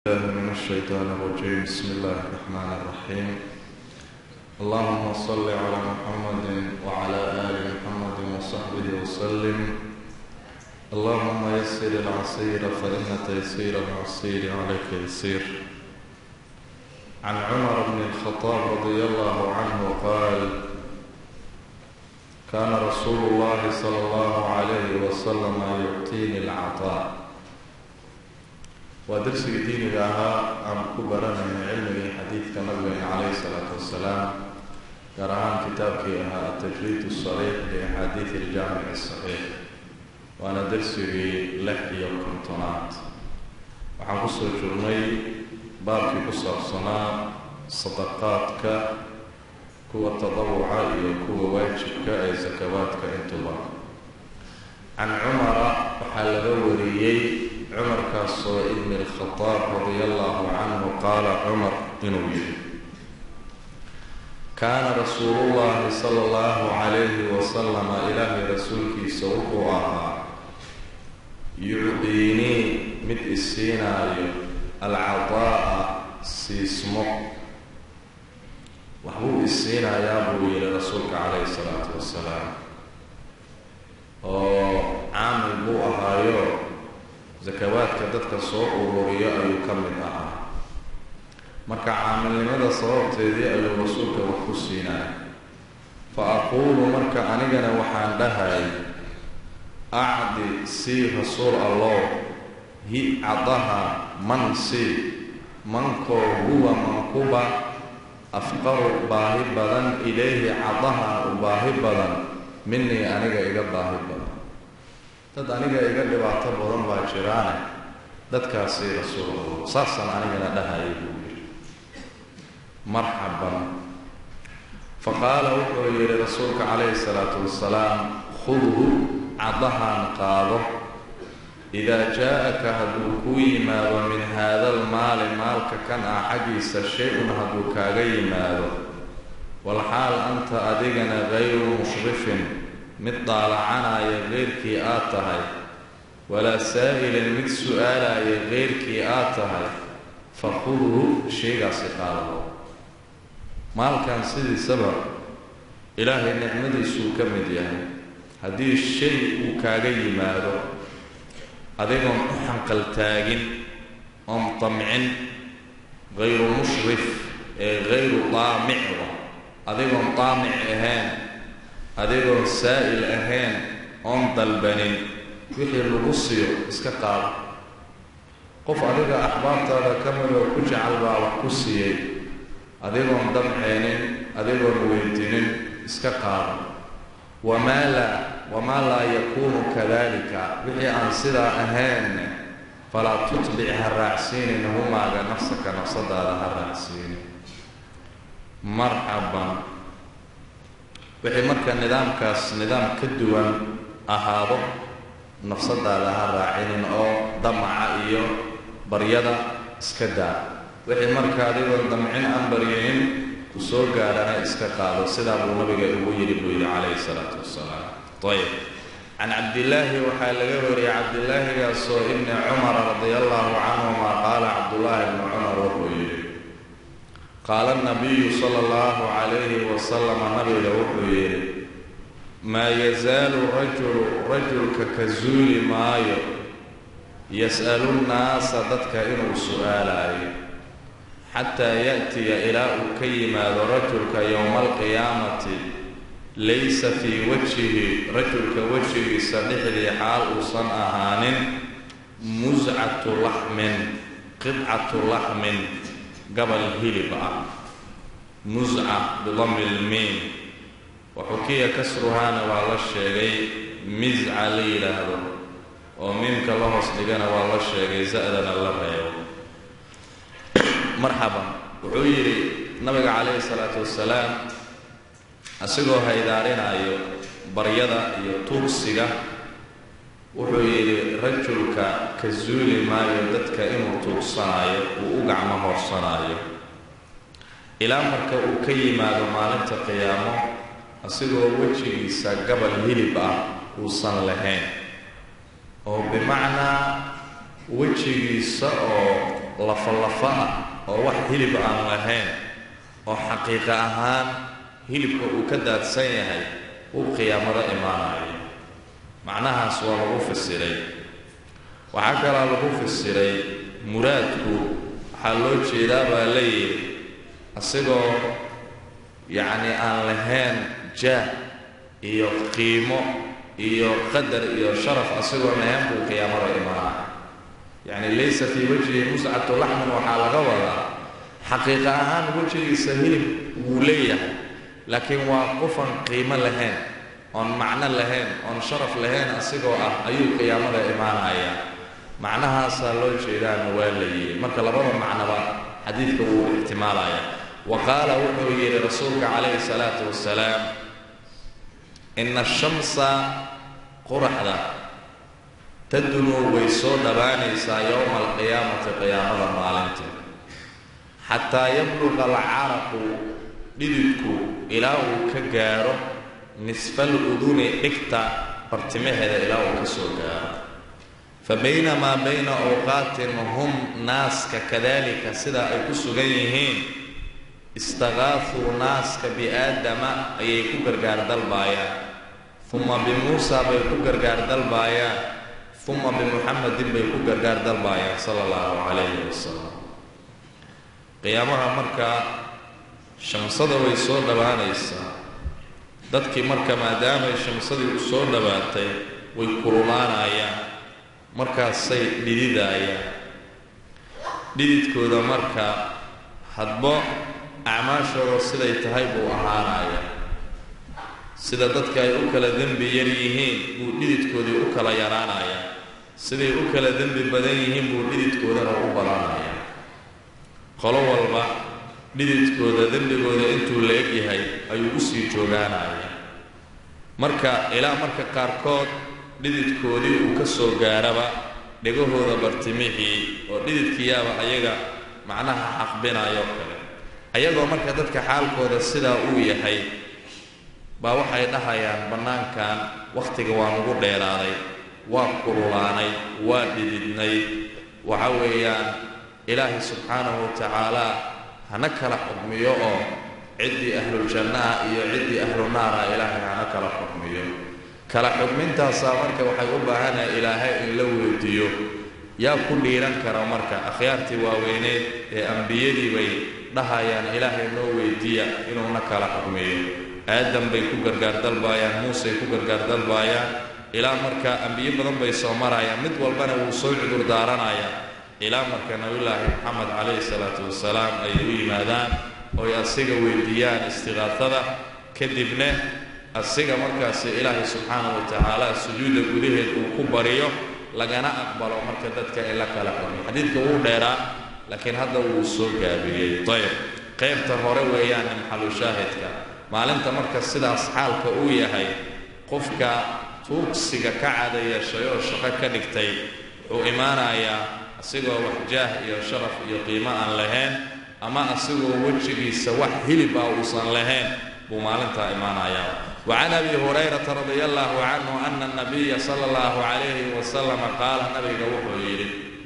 الله من الشيطان الرجيم بسم الله الرحمن الرحيم اللهم صل على محمد وعلى آل محمد وصحبه وسلم اللهم يسر العسير فإن تيسير العسير عليك يسير عن عمر بن الخطاب رضي الله عنه قال كان رسول الله صلى الله عليه وسلم يعطيني العطاء waa darsigii diiniga ahaa aan ku baranayna cilmigii xadiidka nabigeena calayhi salaatu wassalaam gaar ahaan kitaabkii ahaa atajriid sariix liaxaadiid iljaamic asaxiix waana darsigii lix iyo kontonaad waxaan kusoo jirnay baabkii ku saabsanaa sadaqaadka kuwa tadawuca iyo kuwa waajibka ee sakawaadka intuba can cumara waxaa laga wariyey cumarkaasoo ibni alkhadaab radia allahu canhu qaala cumar inuu yihi kaana rasuulullahi sala allahu calayhi wasalama ilaahay rasuulkiisa wuxuu ahaa yucdiinii mid isiinaayo alcadaa'a siismo waxbuu isiinayaa buu yihi rasuulka calayhi salaatu wasalaam oo caamil buu ahaayo sakawaadka dadka soo ururiyo ayuu ka mid ahaa marka caamilnimada sababteedii ayuu rasuulka wax ku siinaya fa aquulu marka anigana waxaan dhahay acdi sii rasuul allow hi cadaha man sii mankoo huwa mankuba afqaru baahi badan ilayhi cadaha u baahi badan minii aniga iga baahi badan dad aniga iga dhibaato badan baa jiraane dadkaasi rasuul saasaan anigana dhahayay buu yidhi marxaban fa qaala wuxuu yidhi rasuulka calayhi salaatu wasalaam khudhu cadahaan qaado idaa jaa-aka hadduu kuu yimaado min haada almaali maalka kan ah xaggiisa shay-un hadduu kaaga yimaado walxaal anta adigana gayru mushrifin mid daalacanaya keyrkii aad tahay walaa saa'ilin mid su-aalaya keyrkii aad tahay fa khudhu shaygaasi qaado maalkan sidiisaba ilaahay nicmadiisuu ka mid yahay haddii shay uu kaaga yimaado adigoon u xanqaltaagin oon damcin gayru mushrif ee gayru daamicda adigoon daamic ahayn adigoon saa'il ahayn oon dalbanin wixii lagu siiyo iska qaado qof adiga axbaabtaada ka midoo ku jecel baa wax ku siiyey adigoon damceenin adigoon weydiinin iska qaado wamaa laa wamaa laa yakuunu kadalika wixii aan sidaa ahayn falaa tutbic ha raacsiinin humaaga nafsaka nafsadaada ha raacsiinin marxaban wixii marka nidaamkaas nidaam ka duwan ahaado nafsadaada ha raacinin oo damaca iyo baryada iska daa wixii marka adigoon damcin aan baryinin ku soo gaadhana iska qaado sidaa buu nabiga ugu yidhi buu yidhi calayhi salaatu wasalaam ayb can cabdillaahi waxaa laga wariyay cabdillaahigaasoo ibni cumara radia allahu canhuma qaala cabdullaahi ibni cumar wuxuu yidhi qaala nabiyu sala allahu calayhi wasalama nabiga wuxuu yidhi maa yazaalu rajulu rajulka ka zuuli maayo yas'alu nnaasa dadka inuu su-aalaayo xataa ya'tiya ilaa uu ka yimaado rajulka yowma alqiyaamati laysa fii wajhihi rajulka wejigiisa dhexdii xaal uusan ahaanin muscatu laxmin qidcatu laxmin gabal hilib ah musca bidami lmiim waxukiya kasruhaana waa la sheegay misca la yidhaahdo oo miimka la hoos dhigana waa la sheegay za-dana la reebo marxaban wuxuu yidhi nabiga calayhi salaatu wasalaam asigoo haydaarinaayo baryada iyo tuugsiga wuxuu yidhi rajulka ka zuuli maayo dadka inuu tuugsanaayo uu u gacmo hoorsanaayo ilaa marka uu ka yimaado maalinta qiyaamo asigoo wejigiisa gabal hilib ah uusan lahayn oo bimacnaa wejigiisa oo lafalafa ah oo wax hilib aan lahayn oo xaqiiqa ahaan hilibka uu ka daadsan yahay uu qiyaamada imaanayo macnahaas waa lagu fasiray waxaa kalaa lagu fasiray muraadku waxaa loo jeedaa baa la yidhi asigoo yacni aan lahayn jaah iyo qiimo iyo qadar iyo sharaf asigoo lahayn buu qiyaamada imaanaya yacni laysa fii wajhi muscatu laxmin waxaa laga wadaa xaqiiqa ahaan wejigiisa hilib wuu leeyahay laakiin waa qofan qiimo lahayn oon macno lahayn oon sharaf lahayn asigoo ah ayuu qiyaamada imaanaya macnahaasaa loo jeedaana waa la yidhi marka labada macnoba xadiidka wuu ixtimaalaya wa qaala wuxuu yidhi rasuulka calayhi salaatu wasalaam ina ashamsa quraxda tadunuu way soo dhabaanaysaa yowma alqiyaamati qiyaamada maalinta xataa yabluqa alcaraqu dhididku ilaa uu ka gaaro nisfal uduni dhigta bartimaheeda ilaa uu ka soo gaaro fa baynamaa bayna awqaatin hum naaska kadalika sida ay ku sugan yihiin istakaafuu naaska biaadama ayay ku gargaar dalbaayaan uma bimuusa bay ku gargaar dalbaayaan uma bimuxamedin bay ku gargaar dalbaayaan sala allahu calayhi wasalam qiyaamaha markaa shamsada way soo dhawaanaysaa dadkii marka maadaamay shamsadii u soo dhowaatay way kululaanayaan markaasay dhididaayaan dhididkooda marka hadbo acmaashooda siday tahay buu ahaanaya sida dadka ay u kala dembi yar yihiin buu dhididkoodii u kala yaraanaya siday u kala dembi badan yihiin buu dhididkoodana u badanaya qolo walba dhididkooda dembigooda intuu la eg yahay ayuu usii joogaanaya marka ilaa marka qaarkood dhididkoodii uu ka soo gaaraba dhegahooda bartimixii oo dhididkiyaaba ayaga macnaha xaqbinayo kale ayagoo marka dadka xaalkooda sidaa uu yahay baa waxay dhahayaan bannaankan wakhtiga waa nagu dheeraaday waa kululaanay waa dhididnay waxa weeyaan ilaahay subxaanahu wa tacaalaa hana kala xukmiyo oo ciddii ahluljannaha iyo ciddii ahlunaara ilaahay hana kala xukmiyo kala xukmintaasaa marka waxay u baahanaya ilaahay in la weydiiyo yaa ku dhiiran kara marka akhyaartii waaweyneed ee ambiyadii bay dhahayaan ilaahay noo weydiiya inuuna kala xukmiyo aadam bay ku gargaar dalbaayaan muusey ku gargaar dalbaayaan ilaa marka ambiyo badan bay soo marayaan mid walbana wuu soo cudur daaranayaa ilaa marka nabiyulaahi moxamed calayhi salaatu wasalaam ay u yimaadaan ooy asiga weydiiyaan istiqaafada kadibna asiga markaasi ilaahay subxaanahu wa tacaala sujuudda gudaheed uu ku bariyo lagana aqbalo marka dadka in la kala xukmiyo xadiidka wuu dheeraa laakiin hadda wuu soo gaabiyey ayb qaybta hore weeyaane maxalu shaahidka maalinta marka sidaas xaalka uu yahay qofka tuugsiga ka cada yeeshay oo shaqo ka dhigtay wuxuu imaanayaa asigoo wax jaah iyo sharaf iyo qiimo aan lahayn ama asigoo wejigiisa wax hilib ah uusan lahayn buu maalintaa imaanayaa wacan abi hurayrata radia allahu canhu ana anabiya sala allahu calayhi wasalama qaala nabiga wuxuu yidhi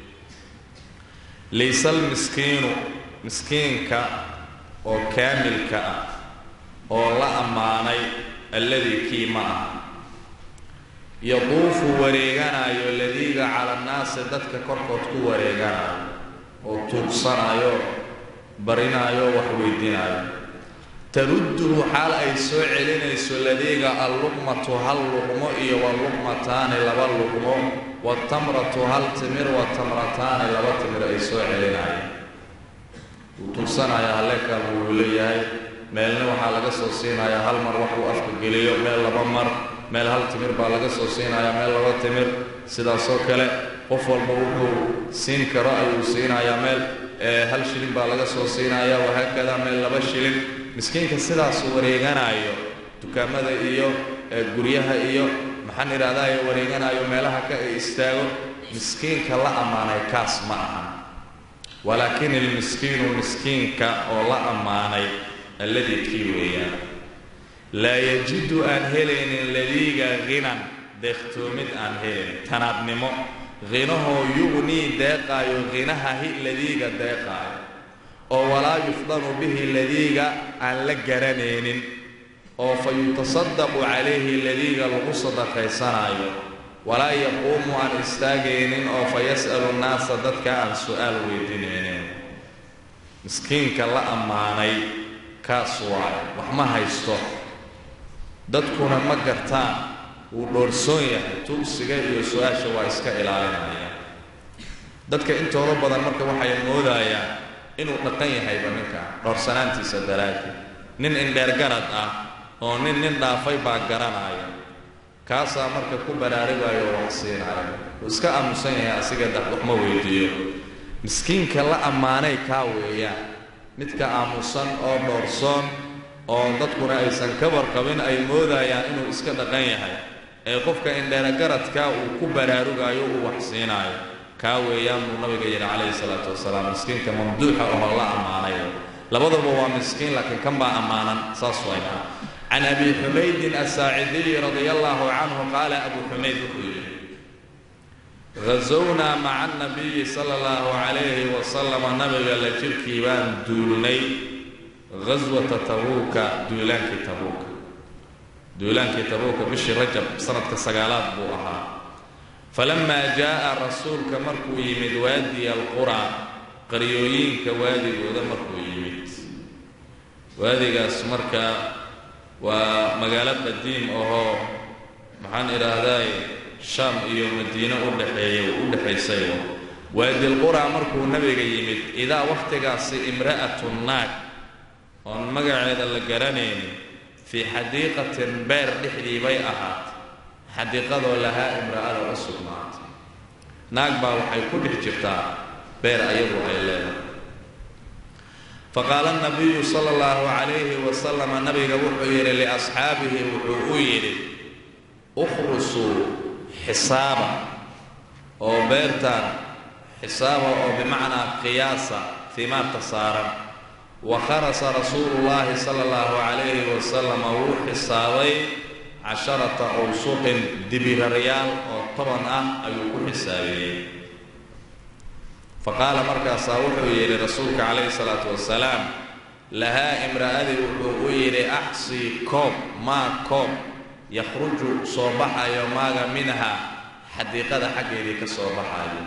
layse almiskiinu miskiinka oo kaamilka ah oo la ammaanay alladii kii ma ah yaduufu wareeganayo ladiiga cala annaasi dadka korkood ku wareeganayo oo tuugsanayo barinaayo wax weydiinayo tarudduhu xaal ay soo celinayso ladiiga alluqmatu hal luqmo iyo waluqmataani laba luqmo watamratu hal timir watamrataani laba timir ay soo celinayo wuu tuugsanaya halleekal wuu leeyahay meelna waxaa laga soo siinayaa hal mar wax uu afka geliyo meel laba mar meel hal timir baa laga soo siinayaa meel laba timir sidaasoo kale qof walba wuxuu siin karo ayuu siinayaa meel hal shilin baa laga soo siinayaa wahaakada meel laba shilin miskiinka sidaasuu wareeganayo dukaamada iyo guryaha iyo maxaan idhahdaye wareeganayo meelaha ka istaago miskiinka la ammaanay kaas ma aha walaakin ilmiskiinu miskiinka oo la ammaanay alladii kii weeyaan laa yajidu aan helaynin ladiiga hinan deekhtoomid aan helaynin tanaadnimo hinahoo yugnii deeqaayo hinahahi ladiiga deeqaayo oo walaa yufdanu bihi ladiiga aan la garanaynin oo fa yutasadaqu calayhi ladiiga lagu sadaqaysanaayo walaa yaquumu aan istaagaynin oo fa yas'alu nnaasa dadka aan su-aal weydiinaynin miskiinka la ammaanay kaas waayo wax ma haysto dadkuna ma gartaan wuu dhoorsoon yahay tuugsiga iyo su-aasha waa iska ilaalinaya dadka intooda badan marka waxay moodayaan inuu dhaqan yahayba ninka dhowrsanaantiisa daraadii nin indheergarad ah oo nin nin dhaafay baa garanaya kaasaa marka ku baraarugaayo oo wax siinaya wuu iska aamusan yahay asiga dad wax ma weydiiyo miskiinka la ammaanay kaa weeyaan midka aamusan oo dhoorsoon oo dadkuna aysan ka warqabin ay moodayaan inuu iska dhaqan yahay ee qofka indheergaradka uu ku baraarugaayo uu wax siinaayo kaa weeyaan buu nabiga yidhi calayhi salaatu wasalaam miskiinka mamduuxa oo la ammaanay labadaba waa miskiin laakiin kan baa ammaanan saas wayna can abi xumaydin asaacidiyi radia allahu canhu qaala abu xumayd wuxuu yidhi hazownaa maca anabiyi sala allahu calayhi wasalama nabiga la jirkii baan duulnay ghaswata tabuuka duulaankii tabuuka duulaankii tabuuka bishii rajab sanadka sagaalaad buu ahaa falamaa jaa'a rasuulka markuu yimid waadiya alqura qaryooyinka waadigooda markuu yimid waadigaas marka waa magaalo qadiim ahoo maxaan idhaahdaay shaam iyo madiine udhexeeya u dhexaysay waadilqura markuu nabiga yimid idaa wakhtigaasi imra'atu naag oon magaceeda la garanaynin fii xadiiqatin beer dhexdii bay ahaatay xadiiqadoo lahaa imra'ada u sugnaatay naag baa waxay ku dhex jirtaa beer ayadu ay leedahay faqaala nabiyu sala allahu calayhi wasalama nabiga wuxuu yidhi liasxaabihi wuxuu u yidhi ukhrusuu xisaaba oo beertaan xisaaba oo bimacnaa qiyaasa fiimaarta saaran wa kharasa rasuulu llaahi sala allahu calayhi wasalama wuu xisaabay casharata awsuqin dibiraryaal oo toban ah ayuu ku xisaabiyey faqaala markaasaa wuxuu yidhi rasuulka calayhi salaatu wasalaam lahaa imra'adii wuxuu u yidhi axsii koob maa koob yakhruju soo baxayo maaga minha xadiiqada xaggeedii ka soo baxayo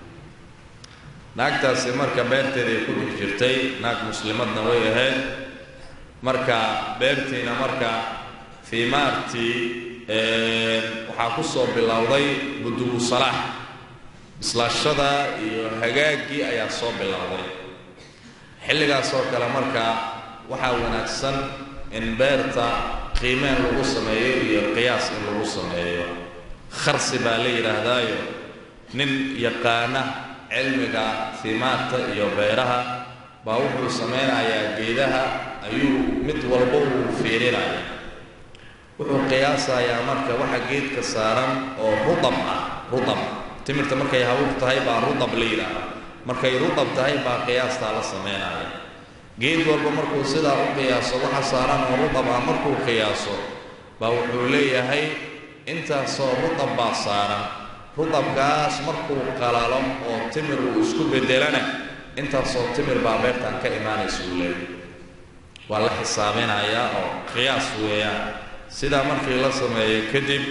naagtaasi marka beerteeday ku dhex jirtay naag muslimadna way ahayd marka beertiina marka fiimaartii waxaa ku soo bilowday budubu salaax bislaashada iyo hagaaggii ayaa soo bilowday xilligaas oo kale marka waxaa wanaagsan in beerta qiimeen lagu sameeyo iyo qiyaas in lagu sameeyo kharsi baa la yidhaahdaayo nin yaqaana cilmiga fiimaarta iyo beeraha baa wuxuu samaynayaa geedaha ayuu mid walba uu fiirinaya wuxuu qiyaasayaa marka waxa geedka saaran oo rudab ah rudab timirta markay habuub tahay baa rudab la yidhaahda markay rudab tahay baa qiyaastaa la samaynaya geed walba markuu sidaa u qiyaaso waxa saaran oo rudab ah markuu qiyaaso baa wuxuu leeyahay intaasoo rudab baa saaran rudabkaas markuu qalalo oo timir uu isku beddelana intaasoo timir baa beertan ka imaanaysa uu leeyahay waa la xisaabinayaa oo qiyaas weeyaan sidaa markii la sameeyo kadib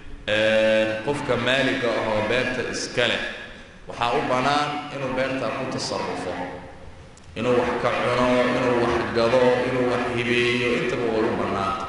qofka maaliga ahoo beerta iska leh waxaa u bannaan inuu beertaa ku tasarufo inuu wax ka cuno inuu wax gado inuu wax hibeeyo intaba way u bannaanta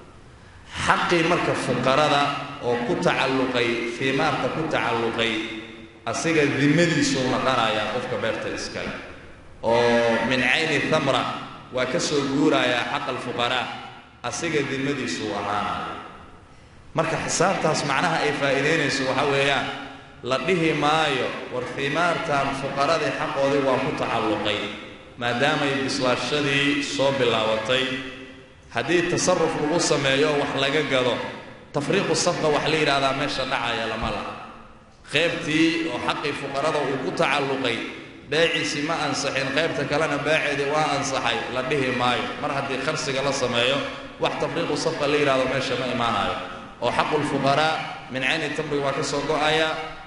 xaqii marka fuqarada oo ku tacalluqay fiimaarta ku tacalluqay asiga dimadiisuu naqanayaa qofka beerta iska leh oo min cayni thamra waa ka soo guurayaa xaqa alfuqaraa asiga dimadiisuu ahaanaya marka xisaabtaas macnaha ay faa'iidaynayso waxa weeyaan la dhihi maayo war fiimaartan fuqaradii xaqoodii waa ku tacalluqay maadaamay bislaashadii soo bilaabatay haddii tasaruf lagu sameeyo wax laga gado tafriiqu safqa wax la yidhahdaa meesha dhacaya lama laha qaybtii oo xaqii fuqarada uu ku tacalluqay beeciisii ma ansaxin qaybta kalena beeceedii waa ansaxay la dhihi maayo mar haddii kharsiga la sameeyo wax tafriiqu safqa la yidhahdo meesha ma imaanayo oo xaqu lfuqaraa min cayni tamri waa ka soo go-aya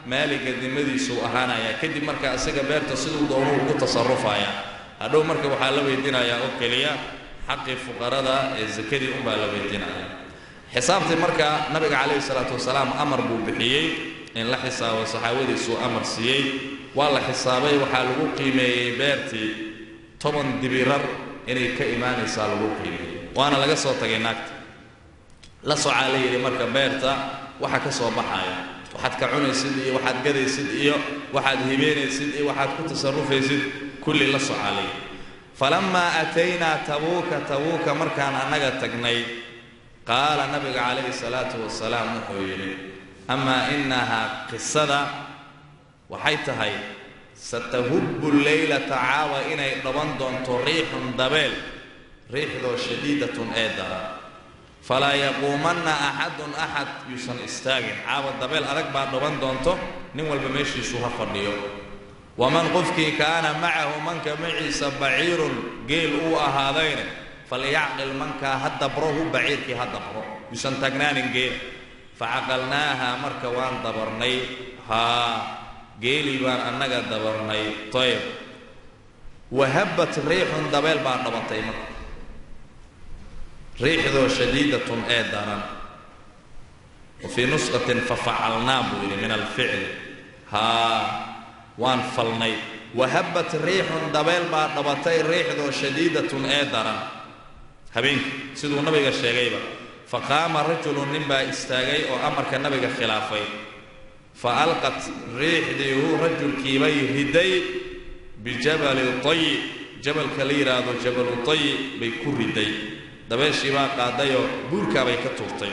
maaliga dimadiisuu ahaanayaa kadib marka isaga beerta siduu doonuu ugu tasarufaya hadhow marka waxaa la weydiinayaa oo keliya xaqii fuqarada ee sakadii unbaa la weydiinaya xisaabtii marka nabiga calayhi salaatu wasalaam amar buu bixiyey in la xisaabo saxaabadiisuu amar siiyey waa la xisaabay waxaa lagu qiimeeyey beertii toban dibirar inay ka imaanaysaa lagu qiimeeyey waana laga soo tagay naagta la socaa la yidhi marka beerta waxa ka soo baxaya waxaad ka cunaysid iyo waxaad gadaysid iyo waxaad hibeynaysid iyo waxaad ku tasarufaysid kulli la socaa la yidhi falammaa ataynaa tabuuka tabuuka markaan annaga tagnay qaala nabiga calayhi salaatu wasalaam wuxuu yidhi amaa innahaa qisada waxay tahay satahubbu leylata caawa inay dhaban doonto riixun dabeel riixdoo shadiidatun ee daran falaa yaquumanna axadun axad yuusan istaagin caawa dabeel adag baa dhaban doonto nin walba meeshiisu ha fadhiyo waman qofkii kaana macahu manka maciisa baciirun geel uu ahaadayne falyacqil mankaa ha dabro hu baciirkii ha dabro yuusan taagnaanin geel facaqalnaaha marka waan dabarnay haa geelii baan annaga dabarnay tayb wahabbat riixun dabeel baa dhabatay marka riixdoo shadiidatun ee daran wa fii nusqatin fafacalnaa buu yidhi min alficli haa waan falnay wahabbat riixun dabeel baa dhabatay riixdoo shadiidatun ee daran habeenkii siduu nabiga sheegayba faqaama rajulun nin baa istaagay oo amarka nabiga khilaafay fa alqat riixdii huu rajulkiibay riday bijabali tayi jabalka la yidhaahdo jabalu tayi bay ku riday dabeeshii baa qaadayoo buurkaabay ka tuurtay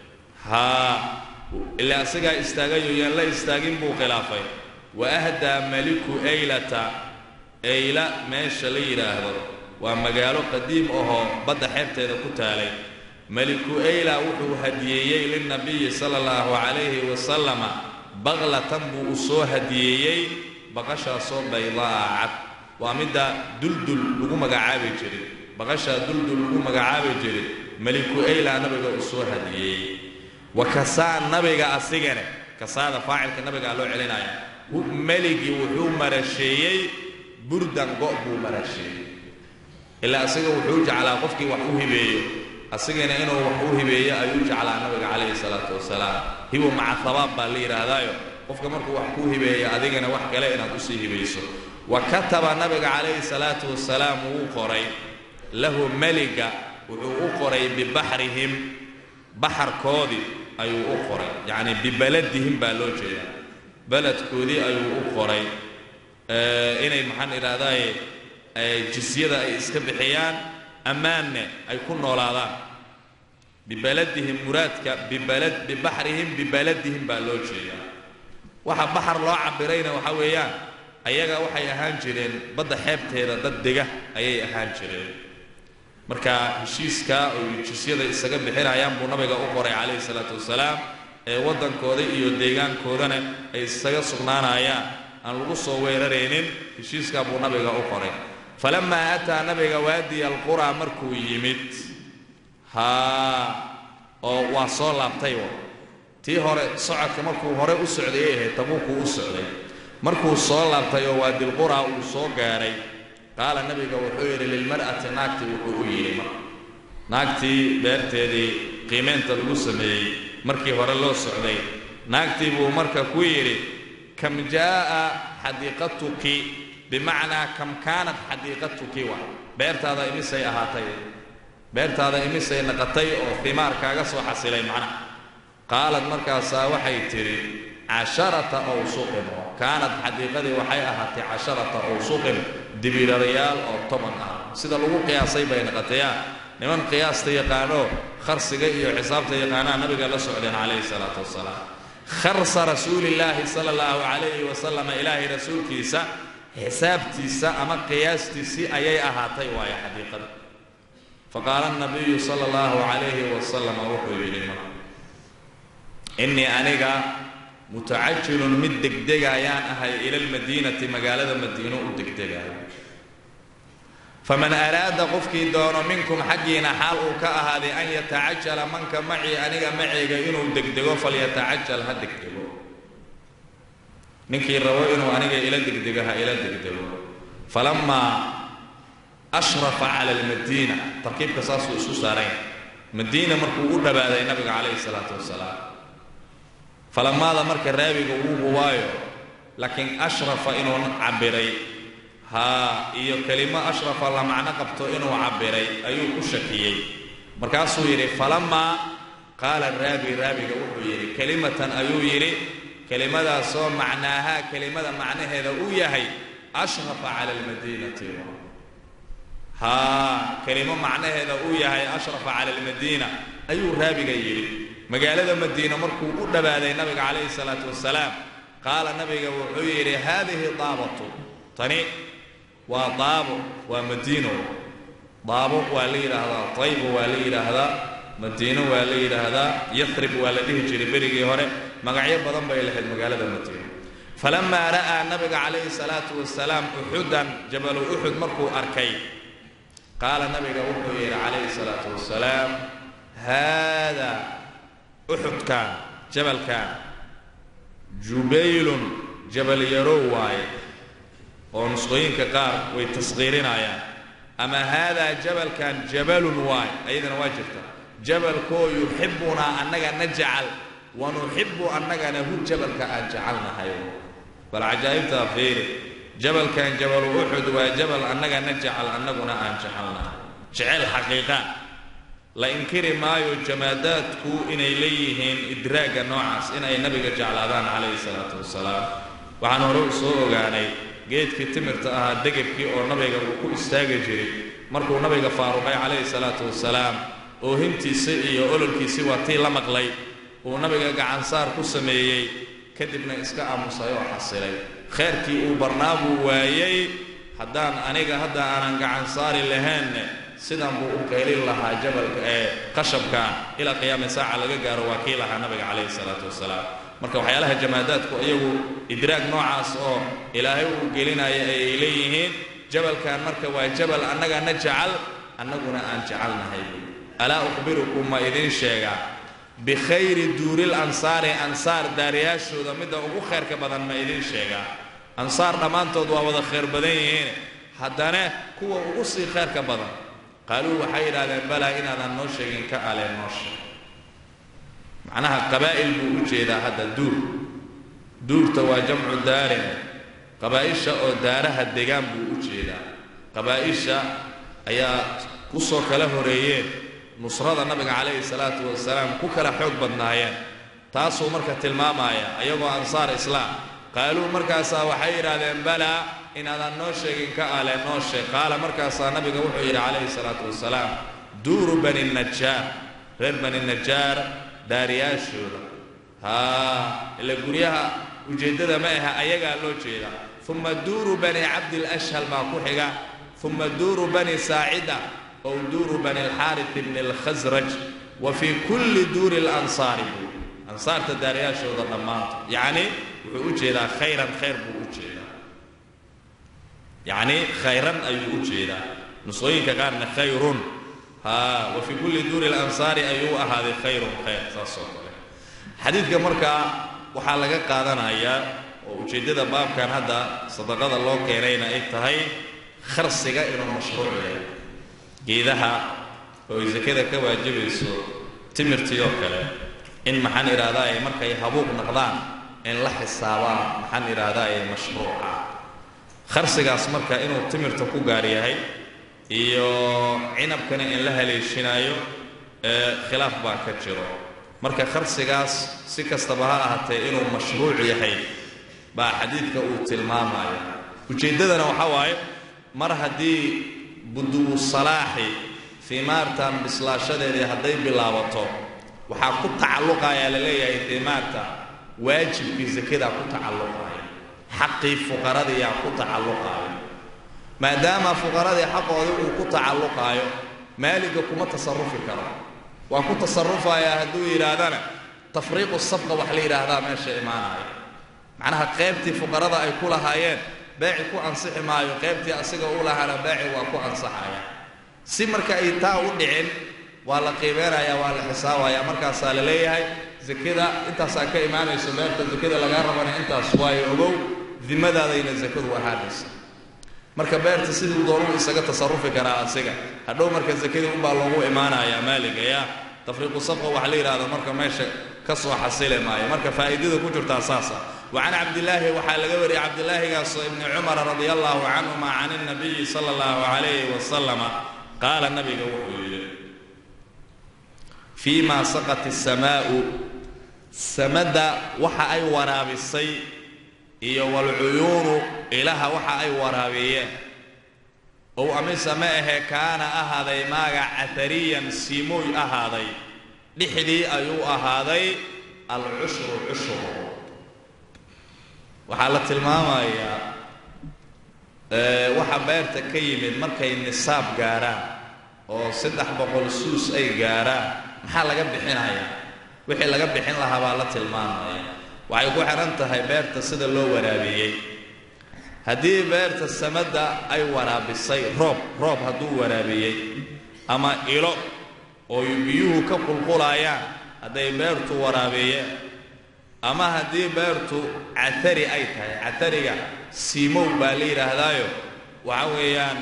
haa ilaa isagaa istaagayoo yaan la istaagin buu khilaafay wa ahdaa maliku eylata eyla meesha la yidhaahdo waa magaalo qadiim ahoo badda xeebteeda ku taalay meliku eyla wuxuu hadiyeeyey lilnabiyi sala allahu calayhi wasalama baqlatan buu u soo hadiyeeyey baqashaasoo baydaa cad waa midda duldul lagu magacaabi jiray baqashaa duldul lagu magacaabi jiray meliku eyla nabiga uu soo hadiyeeyey wa kasaa nabiga asigane kasaada faacilka nabigaa loo celinaya meligii wuxuu marasheeyey burdan go' buu marasheeyey ilaa asiga wuxuu jeclaa qofkii wax u hibeeyo asigana inuu wax u hibeeyo ayuu jeclaa nabiga calayhi salaatu wasalaam hibo maca habaab baa la yidhaahdaayo qofka markuu wax kuu hibeeyo adigana wax kale inaad usii hibayso wa kataba nabiga calayhi salaatu wasalaam wuu qoray lahu meliga wuxuu u qoray bibaxrihim baxarkoodii ayuu u qoray yacni bibaladihim baa loo jeedaa beledkoodii ayuu u qoray inay maxaan idhahdaaye jisyada ay iska bixiyaan ammaanne ay ku noolaadaan bibaladihim muraadka bibalad bibaxrihim bibaladihim baa loo jeedaa waxa baxar loo cabirayna waxa weeyaan ayaga waxay ahaan jireen badda xeebteeda dad dega ayay ahaan jireen marka heshiiska oy jisyada isaga bixinayaan buu nabiga u qoray calayhi salaatu wasalaam ee waddankooda iyo deegaankoodana ay isaga sugnaanayaan aan lagu soo weeraraynin heshiiskaa buu nabiga u qoray falamaa ataa nabiga waadiya alquraa markuu yimid haa oo waa soo laabtay wa tii hore socodka markuu hore u socday ay ahayd tabuukuu u socday markuu soo laabtay oo waadilquraa uu soo gaadhay qaala nabiga wuxuu yidhi lilmar'ati naagtii wuxuu u yidhi mar naagtii beerteedii qiimeynta lagu sameeyey markii hore loo socday naagtii buu marka ku yidhi kam jaa'a xadiiqatuki bimacnaa kam kaanat xadiiqatuki wa beertaada imisay ahaatay beertaada imisay naqatay oo himaar kaaga soo xasilay macnaha qaalad markaasaa waxay tidhi casharata awsuqin kaanad xadiiqadii waxay ahaatay casharata awsuqin dibirarayaal oo toban ah sida lagu qiyaasay bay naqatayaan niman qiyaasta yaqaanoo kharsiga iyo xisaabta yaqaanaa nabiga la socdeen calayhi salaatu wasalaam kharsa rasuulillaahi sala allahu calayhi wasalam ilaahay rasuulkiisa xisaabtiisa ama qiyaastiisii ayay ahaatay waayo xadiiqada faqaala nabiyu sala allahu calayhi wasalam wuxuu yidhi marka innii aniga mutacajilun mid degdegayaan ahay ila almadiinati magaalada madiino u degdegayo faman araada qofkii doono minkum xaggiina xaal uu ka ahaaday an yatacajala manka macii aniga maceyga inuu degdego falyatacajal ha degdego ninkii rabo inuu aniga ila degdego ha ila degdego falamaa ashrafa cala almadiina tarkiibka saasuu isku saaranya madiina markuu u dhawaaday nabiga calayhi salaatu wasalaam falamaada marka raabiga uu hubaayo laakiin ashrafa inuu cabiray haa iyo kelimo ashrafa la macno qabto inuu cabiray ayuu ku shakiyey markaasuu yidhi falamaa qaala raabi raabiga wuxuu yidhi kelimatan ayuu yidhi kelimadaasoo macnaahaa kelimada macnaheeda uu yahay ashrafa cala almadiinati haa kelimo macnaheeda uu yahay ashrafa cala almadiina ayuu raabiga yidhi magaalada madiina markuu u dhowaaday nabiga calayhi salaatu wasalaam qaala nabiga wuxuu yidhi haadihi daabatu tani waa daabo waa madiino daabo waa la yidhaahdaa taybo waa la yidhaahdaa madiino waa la yidhaahdaa yathrib waa la dhihi jiray berigii hore magacyo badan bay lahayd magaalada madiino falamaa ra'aa nabiga calayhi salaatu wasalaam uxudan jabalu uxud markuu arkay qaala nabiga wuxuu yidhi calayhi salaatu wasalaam haadaa uxudkan jabalkan jubaylun jabal yarow waaye oo nusqooyinka qaar way tasqiirinayaan ama haadaa jabalkan jabalun waay ayadana waa jirta jabalkoo yuxibbunaa annaga na jacal wa nuxibbu annagana hu jabalka aan jecelnahay bal cajaa'ibtaa fiiri jabalkan jabalu uxud waa jabal annaga na jacal annaguna aan jecelnahay jecel xaqiiqa la inkiri maayo jamaadaadku inay leeyihiin idraagga noocaas inay nabiga jeclaadaan calayhi salaatu wasalaam waxaan hore u soo ogaanay geedkii timirta ahaa degabkii oo nabiga uu ku istaagi jiray markuu nabiga faaruqay calayhi salaatu wasalaam oohintiisa iyo ololkiisii waa tii la maqlay uu nabiga gacansaar ku sameeyey kadibna iska aamusay oo xasilay khayrkii uu barnaa buu waayey haddaan aniga hadda aanan gacansaari lahaynne sidan buu u qaylin lahaa jabalka ee qashabka ilaa qiyaami saaca laga gaaro waa kii lahaa nabiga calayhi salaatu wasalaam marka waxyaalaha jamaadaadku iyagu idraag noocaas oo ilaahay uu gelinaya ayay leeyihiin jabalkan marka waa jabal annagana jacal annaguna aan jecelnahay alaa ukhbirukum ma idiin sheegaa bikhayri duuril ansaari ansaar daariyaashooda midda ugu khayrka badan ma idiin sheegaa ansaar dhammaantood waa wada khayr badan yihiin haddana kuwa ugu sii khayrka badan qaaluu waxay yidhahdeen balaa inaadan noo sheegin ka aleen noo sheeg macnaha qabaa'il buu u jeedaa hadda duur duurta waa jamcu daarin qabaa'isha oo daaraha degaan buu u jeedaa qabaa'isha ayaa kusoo kala horeeyeen nusrada nabiga calayhi salaatu wasalaam ku kala xoog badnaayeen taasuu marka tilmaamaya ayagoo ansaar islaam qaaluu markaasaa waxay yidhaahdeen balaa inaadan noo sheegin ka ale noo sheeg qaala markaasaa nabiga wuxuu yidhi calayhi salaatu wasalaam duuru bani najaar reer bani najaar daariyaashooda haa ila guryaha ujeeddada ma aha ayagaa loo jeedaa uma duuru bani cabdilashhal baa ku xiga uma duuru bani saacida ow duuru bani alxaarit bni alkhasraj wa fii kulli duuri lansaari ansaarta daariyaashooda dhammaanto yacni wuxuu u jeedaa khayran khayr buu u jeedaa yacni khayran ayuu u jeedaa nusqooyinka qaarna khayrun haa wa fii kulli duuri lansaari ayuu u ahaaday khayrun khayr saas oo kale xadiidka markaa waxaa laga qaadanayaa oo ujeeddada baabkan hadda sadaqada loo keenayna ay tahay kharsiga inuu mashruuc yahay geedaha oo ay sakada ka waajibayso timirtii oo kale in maxaan idhaahdaa ay markay habuuq naqdaan in la xisaabaan maxaan idhaahdaa ay mashruuca kharsigaas marka inuu timirta ku gaar yahay iyo cinabkana in la haleeshinaayo ee khilaaf baa ka jiro marka kharsigaas si kastaba ha ahaatee inuu mashruuc yahay baa xadiidka uu tilmaamaya ujeeddadana waxaa waaye mar haddii buduwu salaaxi fiimaartan bislaashadeedii hadday bilaabato waxaa ku tacalluqayaa la leeyahay fiimaarta waajibkii sakadaa ku tacalluqaya xaqii fuqaradiyaa ku tacalluqaayo maadaama fuqaradii xaqoodii uu ku tacalluqaayo maaliga kuma tasarufi karo waa ku tasarufayaa hadduu yidhaahdana tafriiqu sabqa wax la yidhaahdaa meesha imaanaya macnaha qaybtii fuqarada ay ku lahaayeen beeci ku ansixi maayo qaybtii asiga u lahaana beeci waa ku ansaxaya si marka ay taa u dhicin waa la qiimeynaya waa la xisaabayaa markaasaa la leeyahay zakada intaasaa ka imaanayso beerta zakada lagaa rabana intaas waayo ogow dimadaadayna zakadu ahaanaysa marka beerta siduu doonuu isaga tasarufi karaa asiga hadhow marka zakadii unbaa loogu imaanayaa maaliga yaa tafriiqu safqa waxa la yidhahda marka meesha ka soo xasili maayo marka faa'iidada ku jirtaa saasa wa can cabdillaahi waxaa laga wariyey cabdillaahigaasoo ibni cumara radia allahu canhuma can اnabiyi sala allahu calayhi wasalama qaala nabiga wuxuu yidhi fii ma saqat isamaa'u samada waxa ay waraabisay iyo walcuyuunu ilaha waxa ay waraabiyeen ow amise ma ahee kaana ahaaday maaga catariyan siimooy ahaaday dhexdii ayuu ahaaday alcushru cushur waxaa la tilmaamayaa waxa beerta ka yimid markay nisaab gaarhaan oo saddex boqol suus ay gaarhaan maxaa laga bixinayaa wixii laga bixin lahaa baa la tilmaamaya waxay ku xidhan tahay beerta sida loo waraabiyey haddii beerta samadda ay waraabisay roob roob hadduu waraabiyey ama ilo oo biyuhu ka qulqulayaan hadday beertu waraabiyeen ama haddii beertu catari ay tahay catariga siimow baa la yidhaahdaayo waxa weeyaan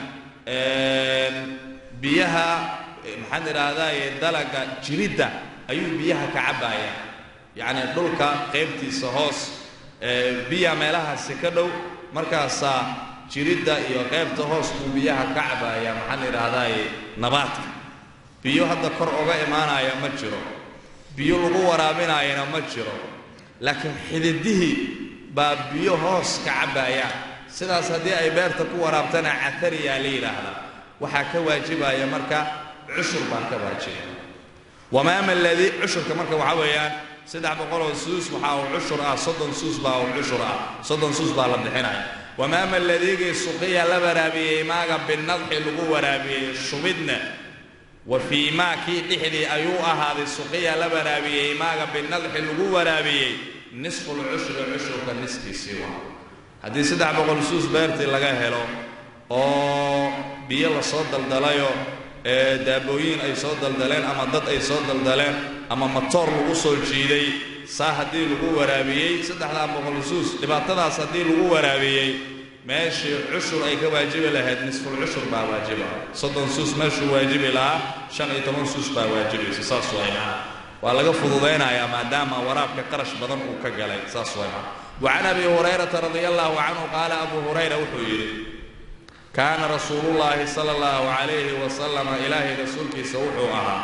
biyaha maxaan idhaahdaaye dalaga jiridda ayuu biyaha ka cabbaaya yacni dhulka qaybtiisa hoos biya meelahaasi ka dhow markaasaa jiridda iyo qaybta hoos buu biyaha ka cabbaaya maxaan idhaahdaaye nabaadka biyo hadda kor oga imaanaya ma jiro biyo lagu waraabinaayana ma jiro laakiin xididihii baa biyo hoos ka cabbaayaan sidaas haddii ay beerta ku waraabtana catariyaa la yidhaahdaa waxaa ka waajibaya marka cushur baa ka waajibaya wamaama aladii cushurka marka waxaa weeyaan saddex boqoloo suus waxaa uu cushur ah soddon suus baa uu cushur ah soddon suus baa la bixinaya wamaama aladiigii suqiya la waraabiyey maaga binadxi lagu waraabiyey shubidna wa fii maa kii dhexdii ayuu ahaaday suqiya la waraabiyey maaga binadxi lagu waraabiyey nisful cushri cushurka niskiisii waa haddii saddex boqol suus beertii laga helo oo biyo lasoo daldalayo ee daabooyin ay soo daldaleen ama dad ay soo daldaleen ama matoor lagu soo jiiday saa haddii lagu waraabiyey saddexdaa boqol suus dhibaatadaas haddii lagu waraabiyey meeshii cushur ay ka waajibi lahayd nisful cushur baa waajiba soddon suus meeshuu waajibi lahaa shan iyo toban suus baa waajibaysa saas wayma waa laga fududaynayaa maadaama waraabka qarash badan uu ka galay saas wayma wa can abi hurayrata radia allahu canhu qaala abu hurayra wuxuu yidhi kaana rasuulullaahi sala allahu calayhi wasalama ilaahay rasuulkiisa wuxuu ahaa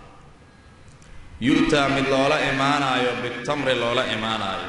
yu'taa mid loola imaanaayo bitamri loola imaanaayo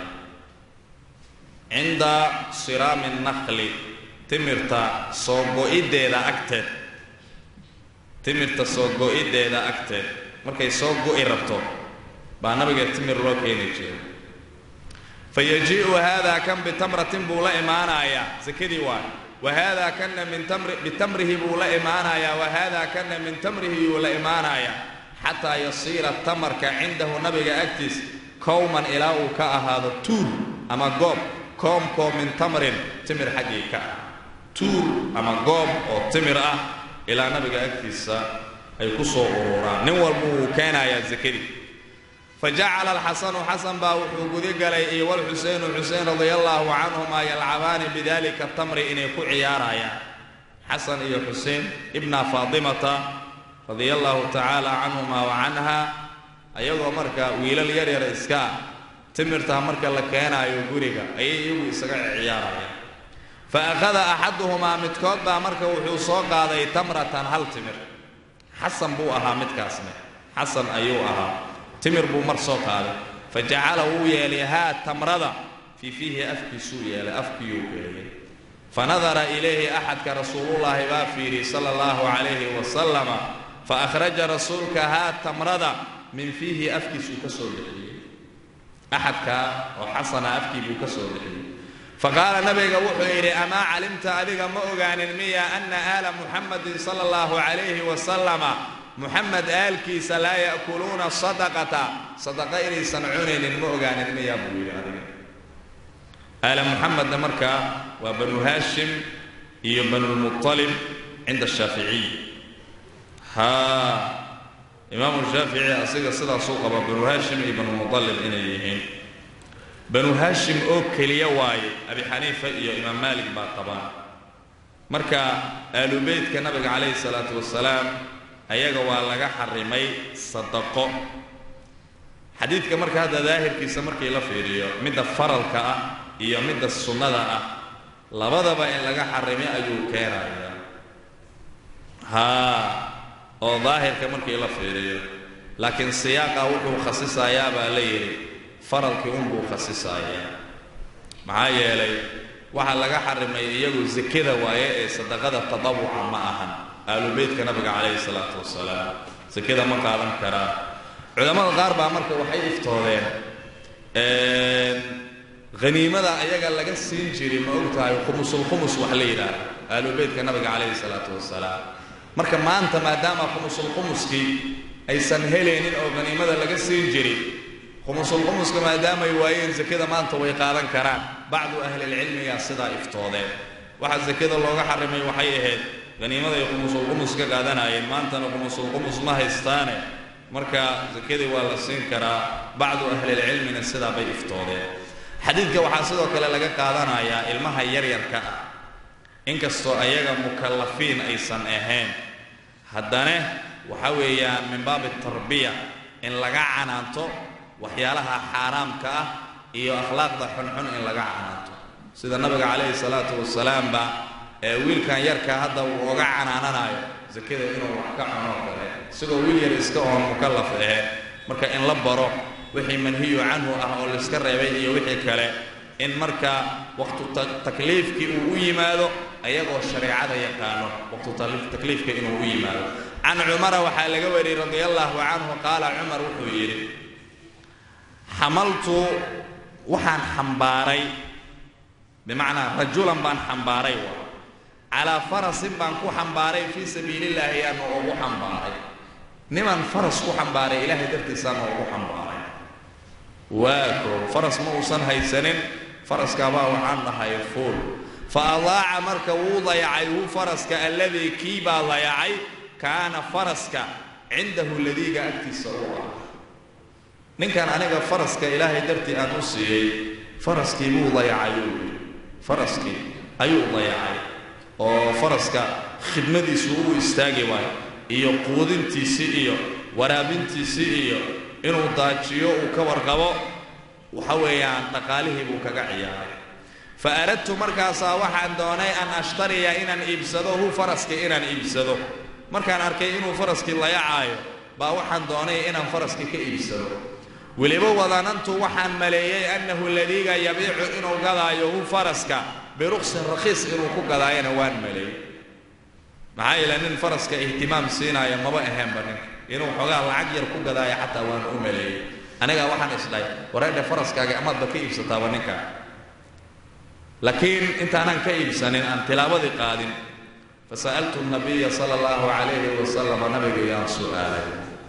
cinda siraami nakli timirta soo go-iddeeda agteed timirta soo go-iddeeda agteed markay soo go'i rabto baa nabiga timir loo keeni jiray fa yajii'u haadaa kan bitamratin buu la imaanayaa sakadii waay wa haadaa kanna min tamri bitamrihi buu la imaanayaa wa haadaa kanna min tamrihi yuu la imaanayaa xataa yasiira tamarka cindahu nabiga agtiis kowman ilaa uu ka ahaado tuur ama goob koomkoo min tamrin timir xaggii ka ah tuur ama goob oo timir ah ilaa nabiga agtiisa ay ku soo ururaan nin walba wuu keenayaa sakadii fa jacala alxasanu xasan baa wuxuu gudigalay iyo walxuseynu xusein radia allaahu canhumaa yalcabaani bidalika tamri inay ku ciyaarayaan xasan iyo xusein ibna faatimata radia allaahu tacaala canhumaa wa canha ayagoo marka wiilal yaryar iska ah timirtaa marka la keenaayo guriga ayay iyagu isaga ciyaarayaan fa akhada axaduhumaa midkood baa marka wuxuu soo qaaday tamratan hal timir xasan buu ahaa midkaasne xasan ayuu ahaa timir buu mar soo qaaday fa jacala wuu yeelay haa tamrada fii fiihi afkiisuu yeelay afkiyuu geliyey fa nadara ilayhi axadka rasuulullaahi baa fiidhi sala allahu calayhi wasalama fa akhraja rasuulka haa tamrada min fiihi afkiisuu ka soo bixiyey axadkaa oo xasana afkii buu ka soo bixiyey faqaala nabiga wuxuu yidhi amaa calimta adiga ma ogaanin miya ana aala muxamadin sala allahu calayhi wasalama muxamed aalkiisa laa ya'kuluuna sadaqata sadaqa inaysan cunaynin ma ogaanin miya buu yidhi adiga aala muxamedna markaa waa banu haashim iyo banulmuطalib cinda ashaaficiy haa imaamu shaafici asiga sidaasuu qaba banu haashim iyo banu muطalib inay yihiin banu haashim oo keliya waaye abi xaniifa iyo imaam maalik baa qabaan marka aalubeytka nabiga calayhi salaatu wasalaam ayaga waa laga xarimay sadaqo xadiidka marka hadda daahirkiisa markii la fiiriyo midda faralka ah iyo midda sunnada ah labadaba in laga xarimay ayuu keenayaa haa oo daahirka markii la fiiriyo laakiin siyaaqa wuxuu khasisayaa baa la yidhi faralkii unbuu khasisayaa maxaa yeelay waxaa laga xarimay iyagu sakada waaye ee sadaqada tadawuca ma ahan aalubeytka nabiga calayhi salaatu wasalaam sakada ma qaadan karaan culamada qaar baa marka waxay iftoodeen haniimada ayaga laga siin jiray ma og tahay khumusulkhumus wax la yidhaahdo aalubeytka nabiga calayhi salaatu wasalaam marka maanta maadaama khumusulkhumuskii aysan helaynin oo haniimada laga siin jiray khumusulkhumuska maadaamay waayeen sakada maanta way qaadan karaan bacdu ahlilcilmigaa sidaa iftoodeen waxa sakada looga xarimay waxay ahayd haniimada ay khumusulkhumus ka qaadanayeen maantana khumusulkhumus ma haystaane marka sakadii waa la siin karaa bacdu ahlilcilmina sidaa bay iftoodeen xadiidka waxaa sidoo kale laga qaadanayaa ilmaha yaryarka ah inkastoo ayaga mukallafiin aysan ahayn haddana waxa weeyaan min baabi tarbiya in laga canaanto waxyaalaha xaaraamka ah iyo akhlaaqda xunxun in laga canaanto sida nabiga calayhi salaatu wasalaamba ee wiilkan yarka hadda uu oga canaananayo sakada inuu wax ka cunoo kale isagoo wiil yar iska oon mukallaf ahayn marka in la baro wixii manhiyu canhu ah oo laiska reebay iyo wixii kale in marka waqtu takliifkii uu u yimaado ayagoo shareecada yaqaano waqtu takliifka inuu u yimaado can cumara waxaa laga wariyey radi allahu canhu qaala cumar wuxuu yidhi xamaltu waxaan xambaaray bimacnaa rajulan baan xambaaray wa calaa farasin baan ku xambaaray fii sabiilillaahi yaana ugu xambaaray niman faras ku xambaaray ilaahay dartiisaana ugu xambaaray waa koo faras ma uusan haysanin faraskaabaa waxaan dhahay fuul fa adaaca marka wuu dayacay hu faraska alladii kii baa dayacay kaana faraska cindahu ladiiga agtiisa u ah ninkan aniga faraska ilaahay dartii aan u siiyey faraskii buu dayacay uu yidhi faraskii ayuu dayacay oo faraska khidmadiisu u istaagi waayo iyo quudintiisii iyo waraabintiisii iyo inuu daajiyo uu ka warqabo waxa weeyaan dhaqaalihii buu kaga ciyaaray fa aradtu markaasaa waxaan doonay an ashtariya inaan iibsado hu faraskii inaan iibsado markaan arkay inuu faraskii layacaayo baa waxaan doonay inaan faraskii ka iibsado weliba wadanantu waxaan maleeyey annahu ladiiga yabiicu inuu gadaayo hu faraska biruqsin rakhiis inuu ku gadaayana waan maleeyey maxaa yeele nin faraska ihtimaam siinaayo maba aheenba ninka inuu xoogaa lacag yar ku gadaayo xataa waan u maleeyey anigaa waxaan isdhahay wareedhe faraskaaga amaadba ka iibsataaba ninkaa laakiin intaanaan ka iibsanin aan tilaabadii qaadin fasa'altu nabiya sala allahu calayhi wasalam nabigayaan su'aalay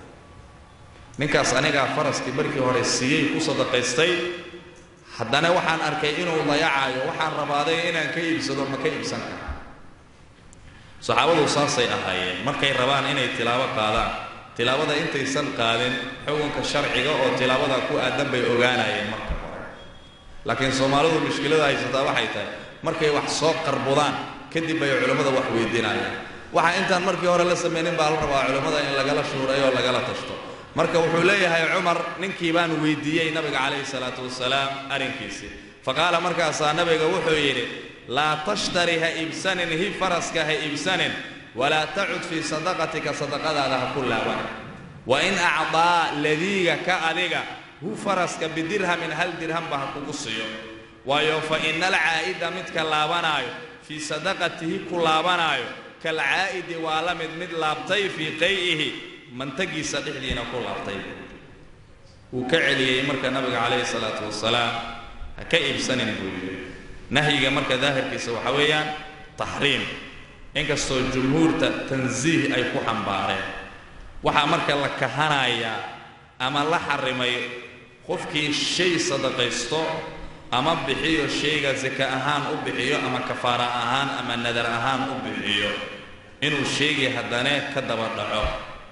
ninkaas anigaa faraskii markii hore siiyey ku sadaqaystay haddana waxaan arkay inuu dayacayo waxaan rabaaday inaan ka iibsado ma ka iibsan kara saxaabadu saasay ahaayeen markay rabaan inay tilaabo qaadaan tilaabada intaysan qaadin xukunka sharciga oo tilaabada ku aadan bay ogaanayeen marka hore laakiin soomaalidu mushkilada haysataa waxay tahay markay wax soo qarbudaan kadib bay culammada wax weydiinayaan waxa intaan markii hore la samaynin baa la rabaa culammada in lagala shuurayo oo lagala tashto marka wuxuu leeyahay cumar ninkii baan weydiiyey nabiga calayhi salaatu wasalaam arrinkiisii faqaala markaasaa nabiga wuxuu yidhi laa tashtari ha iibsanin hi faraska ha iibsanin walaa tacud fii sadaqatika sadaqadaada ha ku laaban wa in acdaa ladiiga ka adiga hu faraska bidirhamin hal dirhamba ha kugu siiyo waayo fa ina alcaa'ida midka laabanaayo fii sadaqatihi ku laabanaayo kalcaa'idi waa la mid mid laabtay fii qay'ihi mantagiisa dhexdiina ku laabtay wuu ka celiyey marka nabiga calayhi salaatu wasalaam ha ka iibsanin buu yidhi nahyiga marka daahirkiisa waxa weeyaan taxriim inkastoo jumhuurta tansiih ay ku xambaareen waxaa marka la kahanayaa ama la xarimay qofkii shay sadaqaysto ama bixiyo shayga saka ahaan u bixiyo ama kafaara ahaan ama nadar ahaan u bixiyo inuu shaygii haddane ka daba dhaco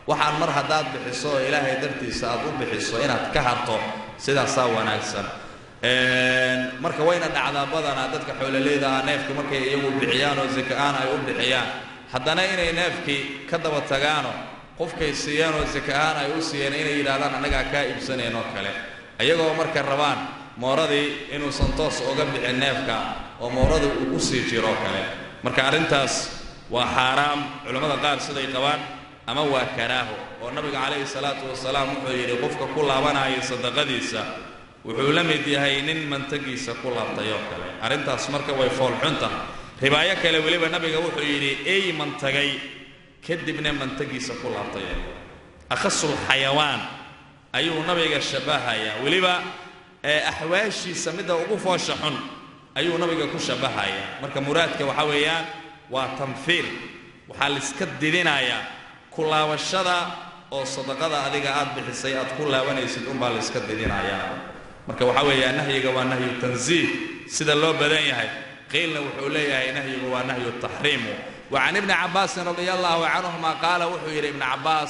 waxaan mar haddaad bixiso oo ilaahay dartiisa aad u bixiso inaad ka harto sidaasaa wanaagsan marka wayna dhacdaa badanaa dadka xoololeyda ah neefka markay iyagu bixiyaan oo zaka-aan ay u bixiyaan haddana inay neefkii ka daba tagaano qofkay siiyeen oo zaka-aan ay u siiyeen inay yidhahdaan annagaa kaa iibsanayn oo kale iyagoo markay rabaan mooradii inuusan toos uga bixin neefka oo moorada uu ku sii jiro oo kale marka arrintaas waa xaaraam culammada qaar siday qabaan ama waa karaaho oo nabiga calayhi salaatu wasalaam wuxuu yidhi qofka ku laabanaya sadaqadiisa wuxuu la mid yahay nin mantagiisa ku laabtay oo kale arrintaas marka way foolxunta ribaayo kale weliba nabiga wuxuu yidhi ey mantagay kadibna mantagiisa ku laabtay oo kale akhasul xayawaan ayuu nabiga shabbahayaa weliba axwaashiisa midda ugu foosha xun ayuu nabiga ku shabbahayaa marka muraadka waxaa weeyaan waa tanfiir waxaa laiska didinayaa ku laabashada oo sadaqada adiga aad bixisay aad ku laabanaysid unbaa laiska didinayaa marka waxaa weeyaa nahyiga waa nahyu tanziih sida loo badan yahay qiilna wuxuu leeyahay nahyigu waa nahyu taxriimu wa can ibni cabbaasin radia allahu canhuma qaala wuxuu yidhi ibni cabbaas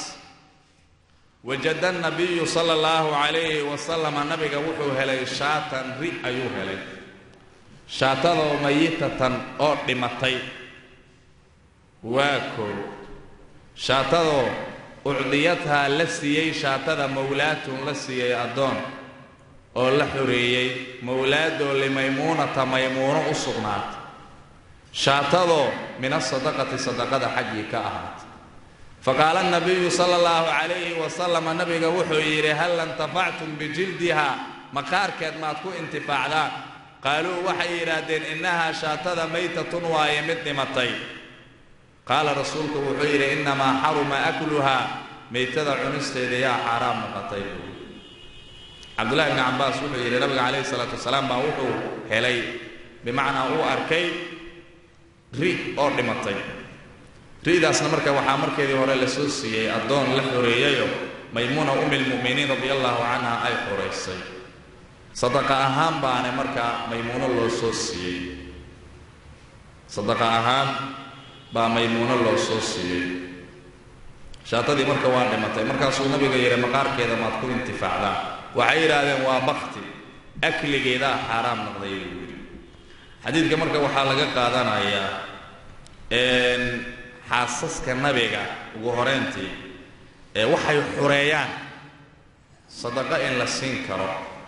wajada nabiyu sala allahu calayhi wasalama nabiga wuxuu helay shaatan ri ayuu helay shaatadoo mayitatan oo dhimatay waa koo shaatadoo ucdiyadhaa la siiyey shaatada mawlaatun la siiyey addoon oo la xoreeyey mawlaadoo limaymuunata maymuuno u sugnaatay shaatadoo min asadaqati sadaqada xaggii ka ahaatay faqaala nabiyu sala allahu calayhi wasalama nabiga wuxuu yidhi hal intafactum bijildiha maqaarkeed maad ku intifaacdaan qaaluu waxay yidhaahdeen innahaa shaatada maytatun waaye mid dhimatay qaala rasuulku wuxuu yidhi innamaa xaruma akluhaa maytada cunisteeda yaa xaaraam noqotay cabdullahi bni cabbaas wuxuu yidhi nabiga calayhi salaatu wasalaam baa wuxuu helay bimacnaa uu arkay ri oo dhimatay ri'daasna marka waxaa markeedii hore la soo siiyey addoon la xoreeyayo maymuuna ummi lmu'miniin radia allahu canha ay xoraysay sadaqa ahaan baane markaa maymuuno loo soo siiyey sadaqa ahaan baa maymuuno loo soo siiyey shaatadii marka waa dhimatay markaasuu nabiga yidhi maqaarkeeda maad ku intifaacdaan waxay yidhaahdeen waa bakti akligeedaa xaaraam noqday buu yidhi xadiidka marka waxaa laga qaadanayaa xaasaska nabiga ugu horeyntii ee waxay xureeyaan sadaqo in la siin karo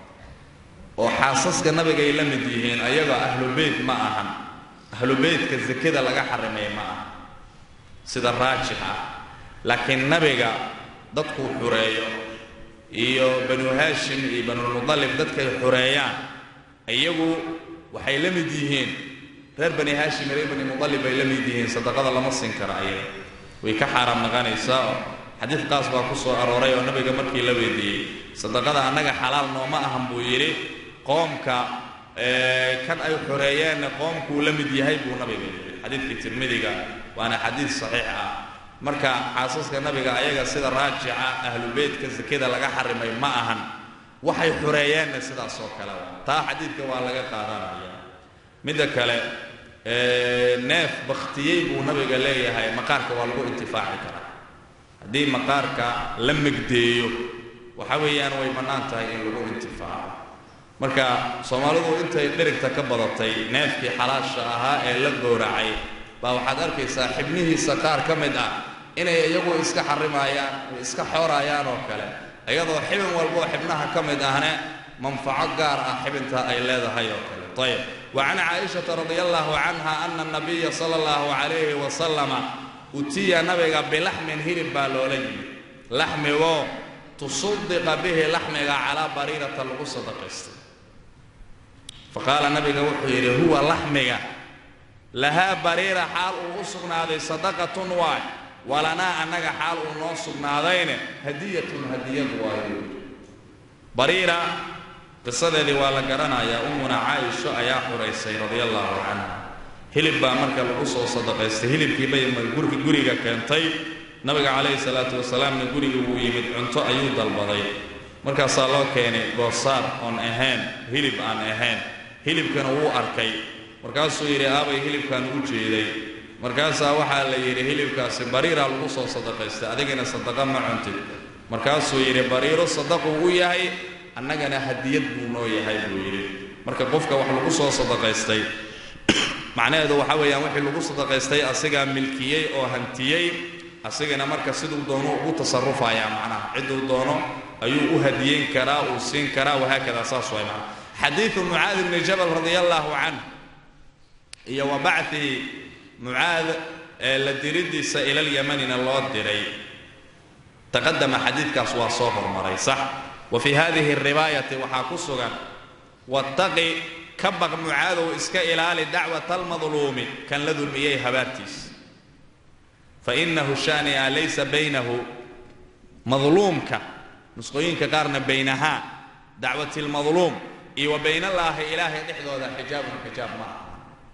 oo xaasaska nabigay la mid yihiin ayagoo ahlu beyt ma ahan ahlu beytka sakada laga xarimay ma aha sida raajix ah laakiin nabiga dadkuu xureeyo iyo banu haashim iyo banulmudalib dadkay xureeyaan iyagu waxay la mid yihiin reer bani haashim iyo reer bani mudalib bay la mid yihiin sadaqada lama siin karo ayaga way ka xaaraam naqanaysaa oo xadiid qaas baa ku soo arooray oo nabiga markii la weydiiyey sadaqada annaga xalaal nooma ahan buu yidhi qoomka kan ay xoreeyeenna qoomkuu la mid yahay buu nabiga yidhi xadiidkii tirmidiga waana xadiid saxiix ah marka xaasaska nabiga ayaga sida raajica ahlu beytka sakada laga xarimay ma ahan waxay xoreeyeenna sidaas oo kale taa xadiidka waa laga qaadanaya midda kale neef bakhtiyey buu nabiga leeyahay maqaarka waa lagu intifaaci karaa haddii maqaarka la megdeeyo waxa weeyaan way bannaan tahay in lagu intifaaco marka soomaalidu intay dhirigta ka badatay neefkii xalaasha ahaa ee la gowracay baa waxaad arkaysaa xibnihiisa qaar ka mid ah inay iyagu iska xarimayaan iska xoorayaan oo kale iyadoo xibin walboo xibnaha ka mid ahne manfaco gaar ah xibinta ay leedahay oo kale ayb wa can caaishata radia allahu canha ana nabiya sala allahu calayhi wasalama utiya nabiga bilaxmin hilib baa loola yimi laxmigoo tusaddiqa bihi laxmiga calaa bariirata lagu sadaqaystay faqaala nabiga wuxuu yidhi huwa laxmiga lahaa bariira xaal uu u sugnaaday sadaqatun waay walanaa annaga xaal uu noo sugnaadayne hadiyatun hadiyad waayo bariira qisadeedii waa la garanayaa ummuna caaisho ayaa xuraysay radia allahu canha hilib baa marka lagu soo sadaqaystay hilibkii bay gurki guriga keentay nabiga calayhi salaatu wasalaamna guriga wuu yimid cunto ayuu dalbaday markaasaa loo keenay goosaar oon ahayn hilib aan ahayn hilibkana wuu arkay markaasuu yidhi aabay hilibkaan u jeeday markaasaa waxaa la yidhi hilibkaasi bariiraa lagu soo sadaqaystay adigana sadaqa ma cuntid markaasuu yidhi bariiro sadaquu u yahay annagana hadiyad buu noo yahay buu yidhi marka qofka wax lagu soo sadaqaystay macnaheedu waxaa weeyaan wixii lagu sadaqaystay asigaa milkiyey oo hantiyey asigana marka siduu doono ugu tasarufayaa macnaha cidduu doono ayuu u hadiyeyn karaa uu siin karaa wahaakada saas way macnaha xadiidu mucaad bni jabal radia allaahu canh iyo wa bacii mucaad ee la diridiisa ilalymanina loo diray taqadama xadiidkaas waa soo hormaray sax wa fii hadihi riwaayati waxaa ku sugan wattaqi ka baq mucaadow iska ilaali dacwata almadluumi kan la dulmiyey habaartiis fainahu shania laysa baynahu madluumka nusqooyinka qaarna baynahaa dacwati lmadluum iyo wa baynallaahi ilaahay dhexdooda xijaabun xijaab ma aha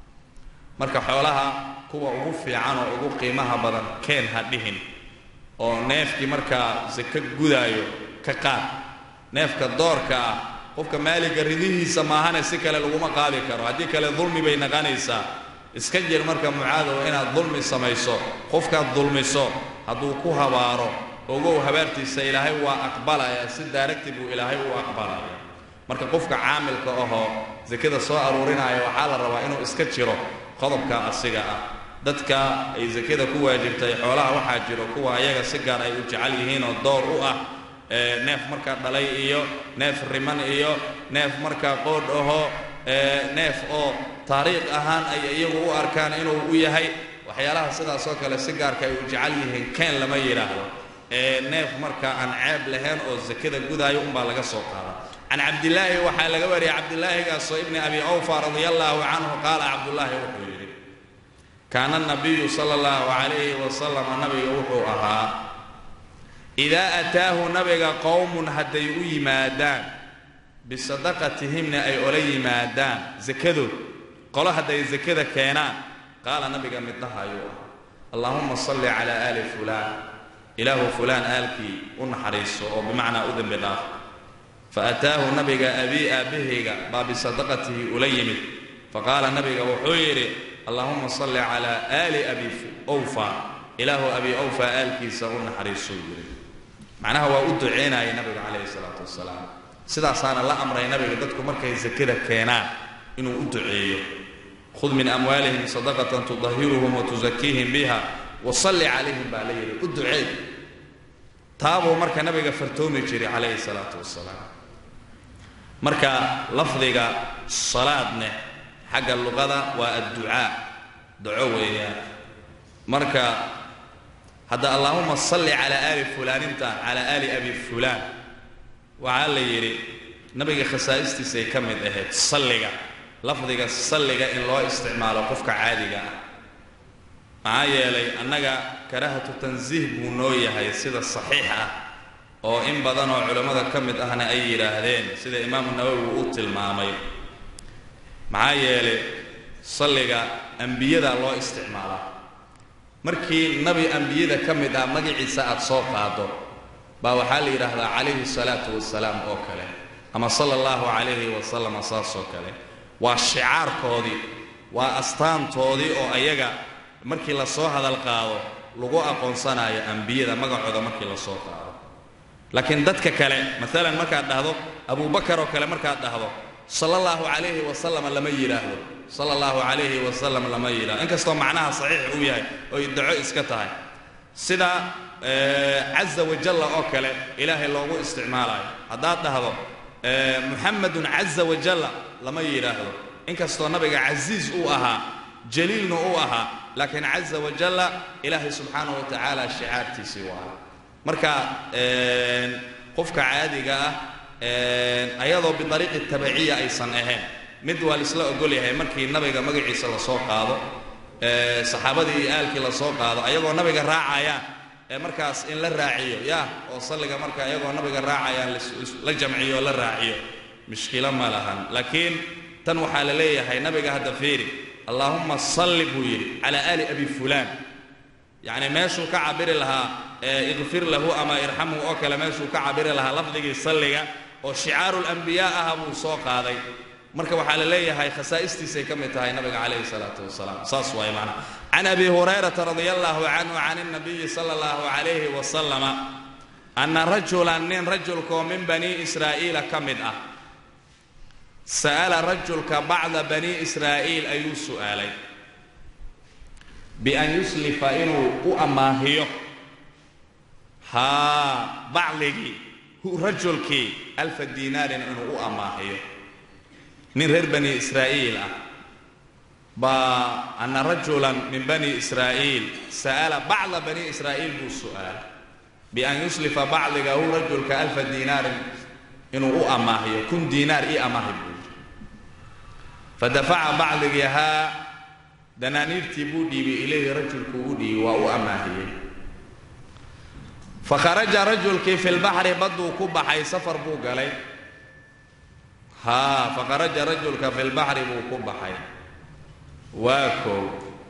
marka xoolaha kuwa ugu fiican oo ugu qiimaha badan keen ha dhihin oo neefkii markaa sako gudaayo ka qaad neefka doorka ah qofka maaliga ridihiisa maahane si kale laguma qaadi karo haddii kale dulmi bay naqanaysaa iska jir marka mucaadow inaad dulmi samayso qofkaad dulmiso hadduu ku habaaro ogow habaartiisa ilaahay waa aqbalaya si daaragti buu ilaahay u aqbalaya marka qofka caamilka ahoo sakada soo aruurinaya waxaa la rabaa inuu iska jiro qodobka asiga ah dadka ay sakada ku waajibtay xoolaha waxaa jiro kuwa ayaga si gaar ay u jecel yihiin oo door u ah neef markaa dhalay iyo neef riman iyo neef markaa qoodh ahoo neef oo taariikh ahaan ay iyagu u arkaan inuu u yahay waxyaalaha sidaasoo kale si gaarka ay u jecel yihiin keen lama yidhaahdo neef markaa aan ceeb lahayn oo sakada gudaayo unbaa laga soo qaada can cabdilaahi waxaa laga wariyay cabdilaahigaasoo ibni abi awfa radia allaahu canhu qaala cabdullaahi wuxuu yidhi kaana nabiyu sala allahu calayhi wasalam nabiga wuxuu ahaa idaa ataahu nabiga qowmun hadday u yimaadaan bisadaqatihimna ay ola yimaadaan sakadood qolo hadday sakada keenaan qaala nabiga midnaha ayuu ah allaahuma salli calaa aali fulaan ilaahu fulaan aalkii u naxariiso oo bimacnaa u dembi dhaaf fa ataahu nabiga abii aabbahayga baa bisadaqatihi ula yimid faqaala nabiga wuxuu yidhi allaahuma salli calaa aali abi awfa ilaahu abi awfa aalkiisa u naxariisou yidhi macnaha waa u duceynaya nabiga calayhi salaatu wasalaam sidaasaana la amray nabiga dadku markay sakada keenaan inuu u duceeyo khud min amwaalihim sadaqatan tudahiruhum wa tusakiihim biha wasalli calayhim baa la yidhi u duceey taabuu marka nabiga fartoomi jiray calayhi salaatu wasalaam marka lafdiga salaadne xagga luqada waa adducaa duco weeyaan marka hadda allaahuma salli calaa aali fulaanintan calaa aali abi fulaan waxaa la yidhi nabiga khasaa'istiisay ka mid ahayd salliga lafdiga salliga in loo isticmaalo qofka caadiga ah maxaa yeelay annaga karahatu tansiih buu noo yahay sida saxiix ah oo in badan oo culammada ka mid ahna ay yidhaahdeen sida imaamu nawowi uu u tilmaamay maxaa yeelay salliga ambiyada loo isticmaalaa markii nabi ambiyada ka mid ah magaciisa aad soo qaado baa waxaa la yidhaahdaa calayhi salaatu wasalaam oo kale ama sala allahu calayhi wasalama saas oo kale waa shicaarkoodii waa astaantoodii oo ayaga markii lasoo hadal qaado lagu aqoonsanayo ambiyada magacooda markii lasoo qaado laakiin dadka kale maalan markaad dhahdo abubakar oo kale markaad dhahdo sala allahu calayhi wasalama lama yidhaahdo sala allahu calayhi wasalam lama yidhahdo inkastoo macnaha saxiix uu yahay oy daco iska tahay sida caza wajalla oo kale ilaahay loogu isticmaalayo haddaad dhahdo muxamedun caza wajalla lama yidhaahdo inkastoo nabiga casiiz uu ahaa jaliilna uu ahaa laakiin caza wajalla ilaahay subxaanahu wa tacaala shicaartiisii u ahaa marka qofka caadiga ah ayadoo biariiqi tabiciya aysan ahayn mid waa laisla ogol yahay markii nabiga magaciisa lasoo qaado saxaabadii iyo aalkii lasoo qaado ayagoo nabiga raacayaan ee markaas in la raaciyo ya oo salliga marka ayagoo nabiga raacayaan la jamciyo oo la raaciyo mushkilo ma lahan laakiin tan waxaa la leeyahay nabiga hadda fiiri allaahumma salli buu yidhi calaa aali abi fulaan yacni meeshuu ka cabiri lahaa ikfir lahu ama irxamhu oo kale meeshuu ka cabiri lahaa lafdigii salliga oo shicaaru lambiyaa aha buu soo qaaday marka waxaa la leeyahay khasaa'istiisay ka mid tahay nabiga calayhi salaatu wasalaam saas waay macnaa can abi hurayrata radia allahu canhu can اnabiyi sala allahu calayhi wasalama ana rajulan nin rajulkaoo min bani israa'iila ka mid ah sa'ala rajulka bacda bani israa'iil ayuu su'aalay bian yuslifa inuu u ammaahiyo haa bacdigii rajulkii alfa diinaarin inuu u ammaahiyo nin reer bani israa'iil ah baa ana rajulan min bani israa'iil sa'ala bacda bani israa'iil buu su'aalay bian yuslifa bacdiga hu rajulka alfa diinaarin inuu u ammaahiyo kun diinaar ii ammaahi buu yidhi fadafaca bacdigii haa danaaniirtii buu dhiibay ilayhi rajulku u dhiibay waa u ammaahiyey fakharaja rajulkii fi lbaxri badduu ku baxay safar buu galay haa fakharaja rajulka fi lbaxri buu ku baxay waa koow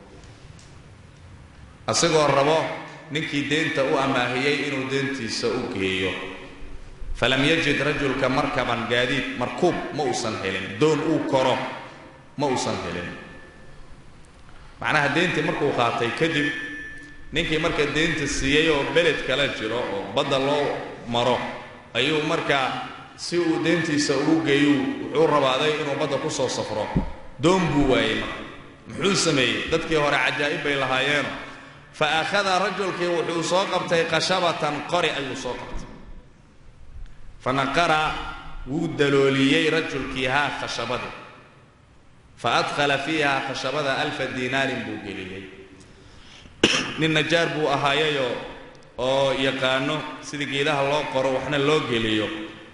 asigoo rabo ninkii deenta u ammaahiyey inuu deentiisa u geeyo falam yajid rajulka markaban gaadiid markuub ma uusan helin doon uu koro ma uusan helin macnaha deentii markuu qaatay kadib ninkii marka deenta siiyey oo beled kala jiro oo badda loo maro ayuu markaa si uu deentiisa ugu geeyu wuxuu rabaaday inuu badda ku soo safro doon buu waayey marka muxuu sameeyey dadkii hore cajaa'ib bay lahaayeeno fa akhada rajulkii wuxuu soo qabtay khashabatan qori ayuu soo qabtay fanaqara wuu dalooliyey rajulkii haa khashabadii fa adkhala fiiha khashabada alfa diinaarin buu geliyey nin najaar buu ahaayayo oo yaqaano sidii geedaha loo qoro waxna loo geliyo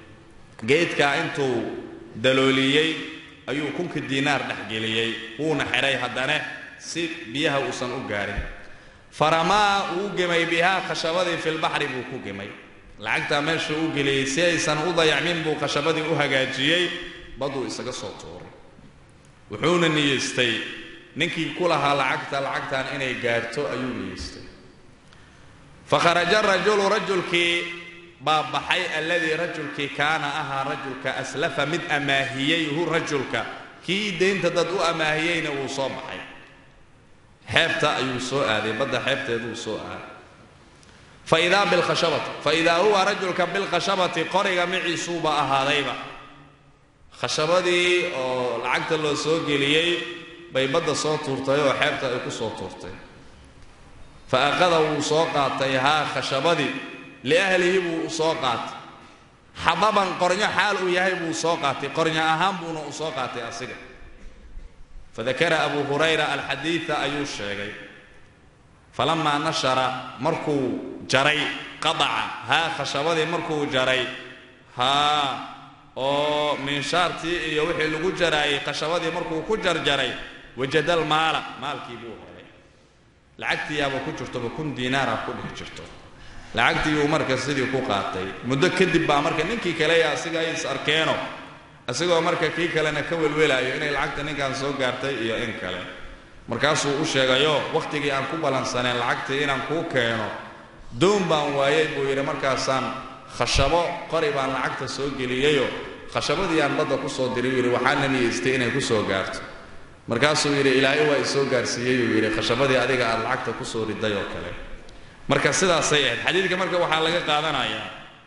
geedkaa intuu dalooliyey ayuu kunka diinaar dhexgeliyey wuuna xidhay haddane si biyaha uusan u gaarin faramaa uu gemay bihaa khashabadii filbaxri buu ku gemay lacagtaa meesha u geliyey si aysan u dayacmin buu khashabadii u hagaajiyey baduu isaga soo tuuray wuxuuna niyeystay ninkii ku lahaa lacagta lacagtan inay gaarto ayuu niyeystay fakharaja rajulu rajulkii baa baxay alladii rajulkii kaana ahaa rajulka aslafa mid amaahiyey hu rajulka kii deynta dad u amaahiyeyna wuu soo baxay xeebta ayuu soo aaday badda xeebteeduu soo aaday faidaa bilkhashabati faidaa huwa rajulka bilkhashabati qoriga miciisuuba ahaadayba khashabadii oo lacagta loo soo geliyey bay badda soo tuurtay oo xeebta ay ku soo tuurtay fa aqada wuu soo qaatay haa khashabadii liahlihi buu u soo qaatay xababan qornyo xaal uu yahay buu soo qaatay qornyo ahaan buuna u soo qaatay asiga fadakara abu hurayra alxadiida ayuu sheegay falamaa nashara markuu jaray qadaca haa khashabadii markuu jaray haa oo minshaartii iyo wixii lagu jaraayay khashabadii markuu ku jarjaray wajadal maala maalkii buu helay lacagtiiyaaba ku jirtoba kun diinaara ku dhex jirto lacagtii uu marka sidii ku qaatay muddo kadib baa marka ninkii kale asiga ay is arkeeno isagoo marka kii kalena ka welwelaayo inay lacagta ninkan soo gaartay iyo in kale markaasuu u sheegayo wakhtigii aan ku ballansaneen lacagtii inaan kuu keeno doon baan waayay buu yidhi markaasaan khashabo qori baan lacagta soo geliyeyo khashabadii aan badda ku soo diray yidhi waxaana niyeystay inay ku soo gaarto markaasuu yidhi ilaahay waa isoo gaarsiiyey uu yidhi khashabadii adiga aad lacagta ku soo riday oo kale marka sidaasay ahayd xadiidka marka waxaa laga qaadanayaa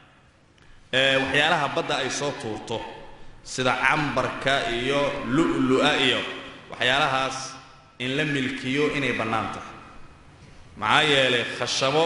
waxyaalaha badda ay soo tuurto sida cambarka iyo lu'lu'a iyo waxyaalahaas in la milkiyo inay bannaan tahay maxaa yeelay khashabo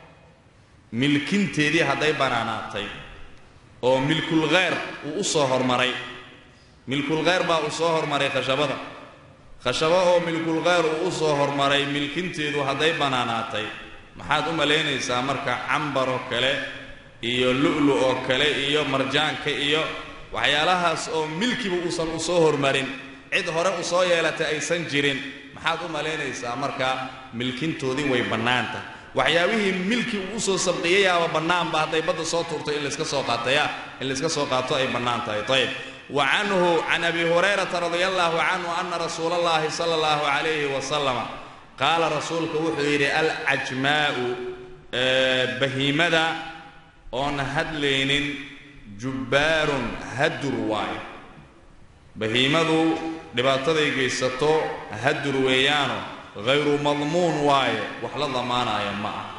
milkinteedii hadday bannaanaatay oo milkulkheyr uu u soo hormaray milkulkheyr baa uu soo hormaray khashabada khashabo oo milkulkheyr uu u soo hormaray milkinteedu hadday bannaanaatay maxaad u malaynaysaa marka cambar oo kale iyo lu'lu oo kale iyo marjaanka iyo waxyaalahaas oo milkiba uusan u soo hormarin cid hore u soo yeelatay aysan jirin maxaad u malaynaysaa marka milkintoodii way bannaan tahay waxyaabihii milki uu usoo sabqiyayaaba bannaanba hadday badda soo tuurtay in layska soo qaataya in layska soo qaato ay bannaan tahay ayb wa canhu can abi hurayrata radia allahu canhu ana rasuula allahi sala allahu calayhi wasalama qaala rasuulku wuxuu yidhi alcajmaa'u bahiimada oon hadlaynin jubbaarun hadur waayo bahiimadu dhibaataday geysato hadur weeyaano hayru madmuun waaye wax la damaanaya ma ah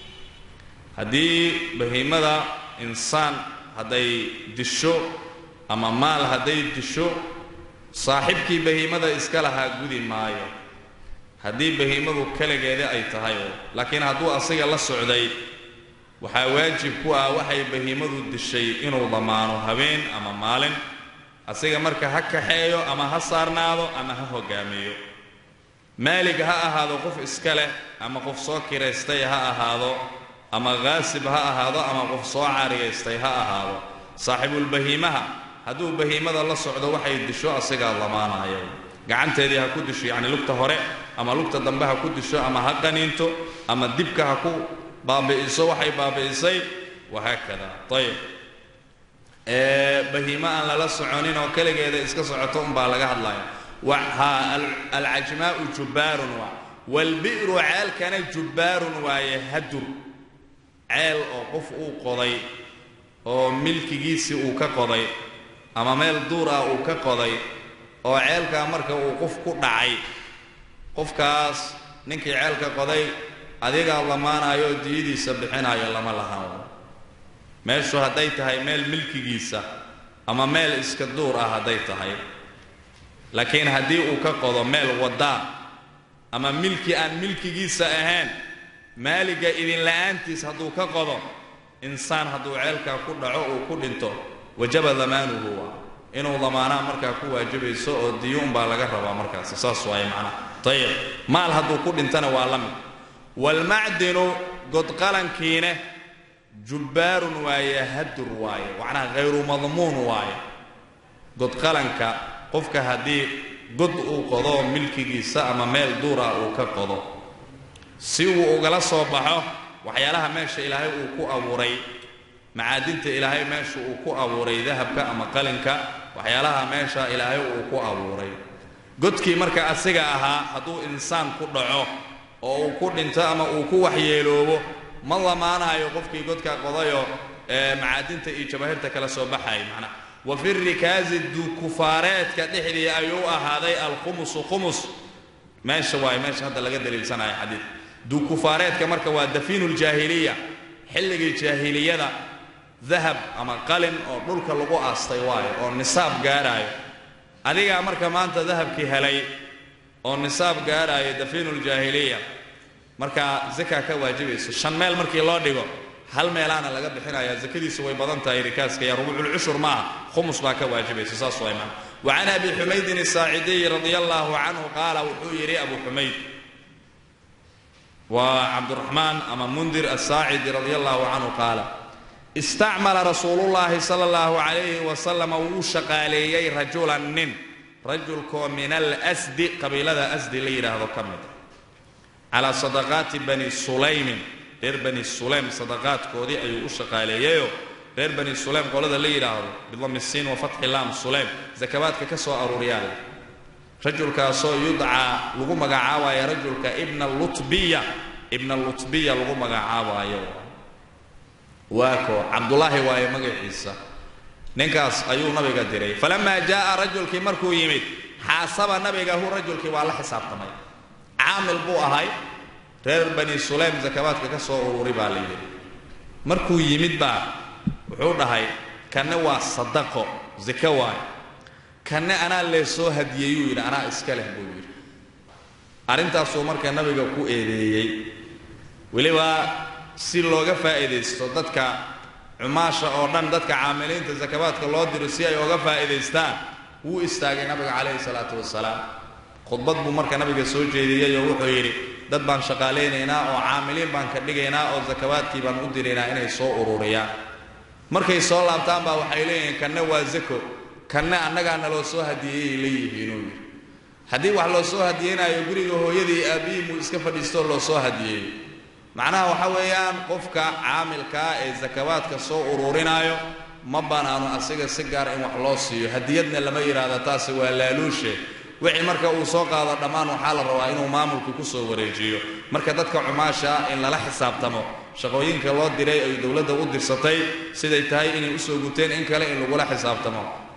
haddii bahiimada insaan hadday disho ama maal hadday disho saaxibkii bahiimada iska lahaa gudi maayo haddii bahiimadu keligeeda ay tahay laakiin hadduu asiga la socday waxaa waajib ku ah waxay bahiimadu dishay inuu damaano habeen ama maalin asiga marka ha kaxeeyo ama ha saarnaado ama ha hogaamiyo maalig ha ahaado qof iska leh ama qof soo kiraystay ha ahaado ama khaasib ha ahaado ama qof soo caariyaystay ha ahaado saaxibulbahiimaha hadduu bahiimada la socdo waxay disho asigaa damaanayo gacanteedii ha ku disho yacni lugta hore ama lugta dambe ha ku disho ama ha qaniinto ama dibka ha ku baabi'iso waxay baabi'isay wahaakada ayib bahiimo aan lala soconin oo keligeeda iska socoto unbaa laga hadlaya ha alcajmaa'u jubbaarun waa waalbi'ru ceelkana jubbaarun waaye hadur ceel oo qof uu qoday oo milkigiisii uu ka qoday ama meel duur ah uu ka qoday oo ceelkaa marka uu qof ku dhacay qofkaas ninkii ceelka qoday adigaa lamaanayo oo diyadiisa bixinayo lama lahan meeshu hadday tahay meel milkigiisa ama meel iska duur ah hadday tahay laakiin haddii uu ka qodo meel waddaa ama milki aan milkigiisa ahayn maaliga idinla'aantiis hadduu ka qodo insaan hadduu ceelkaa ku dhaco uu ku dhinto wajaba damaanuhu waa inuu damaanaa markaa ku waajibayso oo diyuun baa laga rabaa markaasi saas waaye macnaha ayib maal hadduu ku dhintana waa la mid waalmacdinu godqalankiine jubbaarun waaye hadur waaye macnaha hayru madmuun waaye godqalanka qofka haddii god uu qodo milkigiisa ama meel duura uu ka qodo si uu ugala soo baxo waxyaalaha meesha ilaahay uu ku abuuray macaadinta ilaahay meesha uu ku abuuray dahabka ama qalinka waxyaalaha meesha ilaahay uu ku abuuray godkii marka asiga ahaa hadduu insaan ku dhaco oo uu ku dhinto ama uu ku waxyeeloobo ma lamaanayo qofkii godka qodayo ee macaadinta iyo jabaahirta kala soo baxay macnaha wa fi rikaazi dukufaareedka dhexdii ayuu ahaaday alkhumusu khumus meesha waaye meesha hadda laga daliilsanayo xadiid dukufaareedka marka waa dafiinu ljaahiliya xilligii jaahiliyada dahab ama qalin oo dhulka lagu aastay waayo oo nisaab gaaraayo adigaa marka maanta dahabkii helay oo nisaab gaaraayo dafiinu ljaahiliya marka zakaa ka waajibayso shan meel markii loo dhigo hal meelaana laga bixinaya zakadiisu way badan tahay rikaaska ya rubuuculcushur maaha khumus baa ka waajibaysa saas waa imaan wa can abi xumaydin asaacidiy radia allaahu canhu qaala wuxuu yidhi abu xumayd waa cabduraxmaan ama mundir asaacidi radia allahu canhu qaala istacmala rasuulullaahi sala allahu calayhi wasalama wuu shaqaaleeyey rajulan nin rajulkoo min alsdi qabiilada asdi la yidhaahdo ka mid calaa sadaqaati bani sulaymin reer bani sulaym sadaqaadkoodii ayuu u shaqaaleeyeyoo reer bani sulaym qolada la yidhaahdo bidami siin wa fatxi laam sulaym sakabaadka ka soo aruuriyaa rajulkaasoo yudcaa lagu magacaabaayo rajulka ibna lutbiya ibna lutbiya lagu magacaabaayo waa ko cabdulaahi waaye magaciisa ninkaas ayuu nabiga diray falamaa jaaa rajulkii markuu yimid xaasaba nabiga hu rajulkii waa la xisaabtamay caamil buu ahay reer bani sulaym sakabaadka ka soo ururi baa la yidhi markuu yimid baa wuxuu dhahay kanne waa sadaqo zako waayo kanne anaa leesoo hadiyeeyuu yidhi anaa iska leh buu yidhi arrintaasuu marka nabiga ku eedeeyey weliba si looga faa'iidaysto dadka cumaasha oo dhan dadka caamiliinta sakabaadka loo diro si ay oga faa'iidaystaan wuu istaagay nabiga calayhi salaatu wasalaam khudbad buu marka nabiga soo jeediyey oo wuxuu yidhi dad baan shaqaalaynaynaa oo caamiliin baan ka dhigaynaa oo sakabaadkii baan u diraynaa inay soo ururiyaan markay soo laabtaan baa waxay leeyihiin kanne waa zako kanne annagaa naloo soo hadiyeeyay leeyihiinuu yidhi haddii wax loo soo hadiyeynaayo guriga hooyadii aabihii muu iska fadhiistoo loo soo hadiyeeyo macnaha waxa weeyaan qofka caamilkaa ee sakabaadka soo ururinaayo ma bannaano asiga si gaara in wax loo siiyo hadiyadna lama yidhaahdo taasi waa laaluushe wixii marka uu soo qaado dhammaan waxaa la rabaa inuu maamulku ku soo wareejiyo marka dadka cumaasha ah in lala xisaabtamo shaqooyinka loo diray ay dowladda u dirsatay siday tahay inay usoo guteen in kale in lagula xisaabtamo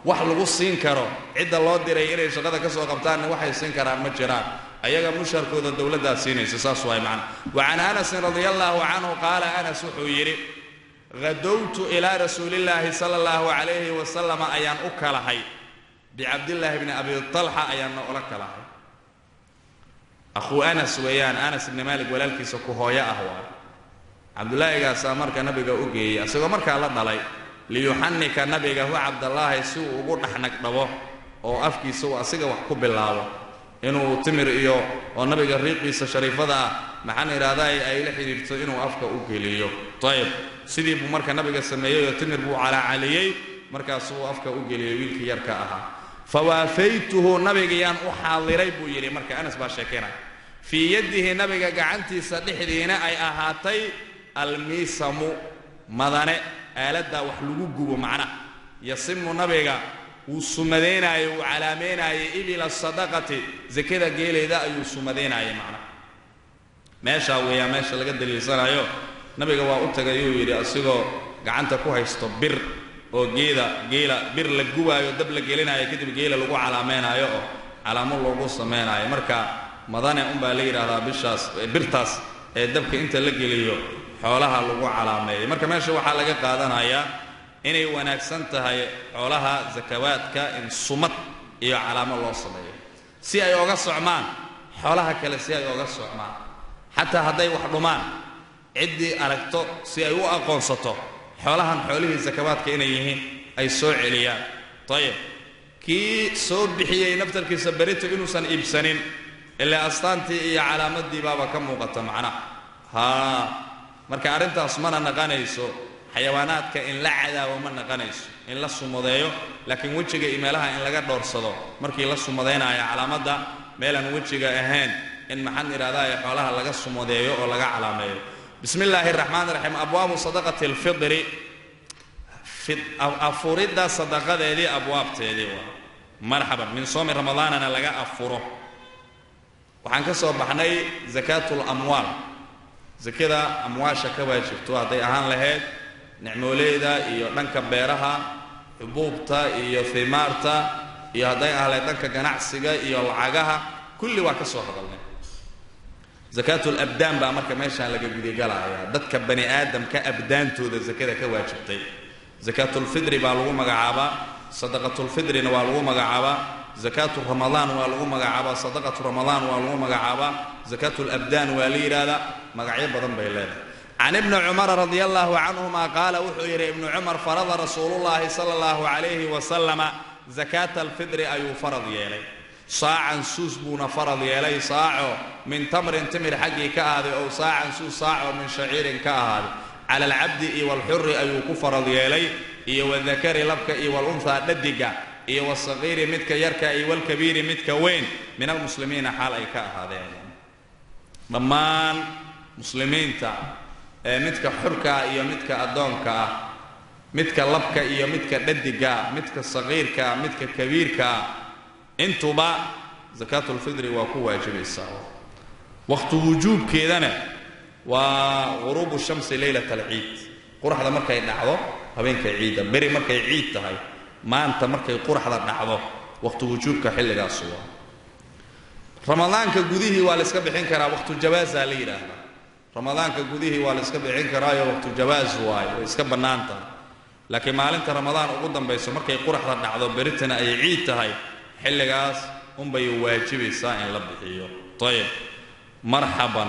wax lagu siin karo cidda loo diray inay shaqada ka soo qabtaanna waxay siin karaan ma jiraan ayaga musharkooda dowladdaa siinaysa saas waay macna wa can anasin radia allaahu canhu qaala anas wuxuu yidhi hadowtu ilaa rasuulillaahi sala allahu calayhi wasalama ayaan u kalahay bicabdillaahi bni abi talxa ayaanna ula kalahay akhuu anas weeyaan anas ibni maalik walaalkiisa ku hooyo ah waay cabdullaahigaasaa marka nabiga u geeyey isagoo markaa la dhalay liyuxanika nabiga hu cabdallaahi si uu ugu dhexnagdhabo oo afkiisa uu asiga wax ku bilaabo inuu timir iyo oo nabiga riiqiisa shariifada ah maxaan idhahdaa ay la xidhiirto inuu afka u geliyo ayib sidii buu marka nabiga sameeyey oo timir buu calaacaliyey markaasuu afka u geliyey wiilkii yarka ahaa fawaafaytuhu nabigayaan u xaadiray buu yidhi marka anas baa sheekeynaya fii yadihi nabiga gacantiisa dhexdiina ay ahaatay almiisamu madane aaladdaa wax lagu gubo macnaha yasimu nabiga wuu sumadaynaayey wuu calaameynaayey ibila sadaqati sakada geelayda ayuu sumadaynaayey macnaha meeshaa weeyaa meesha laga daliilsanayo nabiga waa u tagay uu yidhi asigoo gacanta ku haysto bir oo geeda geela bir la gubaayo dab la gelinaayo kadib geela lagu calaameynaayo oo calaamo loogu sameynaayo marka madane unbaa la yidhaahdaa bishaas birtaas ee dabka inta la geliyo xoolaha lagu calaameeyay marka meesha waxaa laga qaadanayaa inay wanaagsan tahay xoolaha sakawaadka in sumad iyo calaamo loo sameeyo si ay oga socmaan xoolaha kale si ay oga socmaan xataa hadday wax dhumaan ciddii aragto si ay u aqoonsato xoolahan xoolihii sakawaadka inay yihiin ay soo celiyaan ayib kii soo bixiyey naftarkiisa berito inuusan iibsanin ilaa astaantii iyo calaamadii baaba ka muuqata macnaha haa marka arrintaas mana naqanayso xayawaanaadka in la cadaabo ma naqanayso in la sumadeeyo laakiin wejiga iyo meelaha in laga dhowrsado markii la sumadaynayo calaamadda meelaan wejiga ahayn in maxaan idhahdaa xoolaha laga sumadeeyo oo laga calaameeyo bismi illaahi raxmaan raxiim abwaabu sadaqati alfidri afuridda sadaqadeedii abwaabteedii waa marxaban min soomi ramadaanana laga afuro waxaan ka soo baxnay zakaatu lamwaal sakada amwaasha ka waajibto hadday ahaan lahayd nicmooleyda iyo dhanka beeraha xubuubta iyo himaarta iyo hadday ahaan lahayd dhanka ganacsiga iyo lacagaha kulli waa ka soo hadalnay zakaatu labdaan baa marka meeshaan laga gudigalayaa dadka bani aadamka abdaantooda sakada ka waajibtay zakaatulfidri baa lagu magacaabaa sadaqatulfidrina waa lagu magacaabaa zakaatu ramadaan waa lagu magacaabaa sadaqatu ramadaan waa lagu magacaabaa zakaatu labdaan waa la yidhaahdaa magacyo badan bay leedahay can ibni cumara radi allahu canhuma qaala wuxuu yidhi ibnu cumar farada rasuulullahi sala allahu calayhi wasalama zakaata alfidri ayuu farad yeelay saacan suus buuna farad yeelay saaco min tamrin timir xaggii ka ahaaday ow saacan suus saaco min shaciirin ka ahaaday cala alcabdi iyo walxuri ayuu ku farad yeelay iyo wadakari labka iyo walunhaa dhadiga iyo wasaqiiri midka yarka iyo walkabiiri midka weyn min almuslimiina xaal ay ka ahaadeen dhammaan muslimiinta ee midka xurka ah iyo midka addoonka ah midka labka iyo midka dhadiga ah midka saqiirka ah midka kabiirka ah intuba zakaatulfidri waa ku waajibaysaa waqti wujuubkeedana waa ghuruubu shamsi leylat alciid quraxda markay dhacdo habeenkay ciidda beri markay ciid tahay maanta markay quraxda dhacdo waqti wujuubka xilligaasu waa ramadaanka gudihii waa la iska bixin karaa waqtu jawaasaa la yidhaahdaa ramadaanka gudihii waa la iska bixin karaayo waqtu jawaas waayo way iska bannaan tahay laakiin maalinta ramadaan ugu dambayso markay quraxda dhacdo beritana ay ciid tahay xilligaas unbay waajibaysaa in la bixiyo ayib marxaban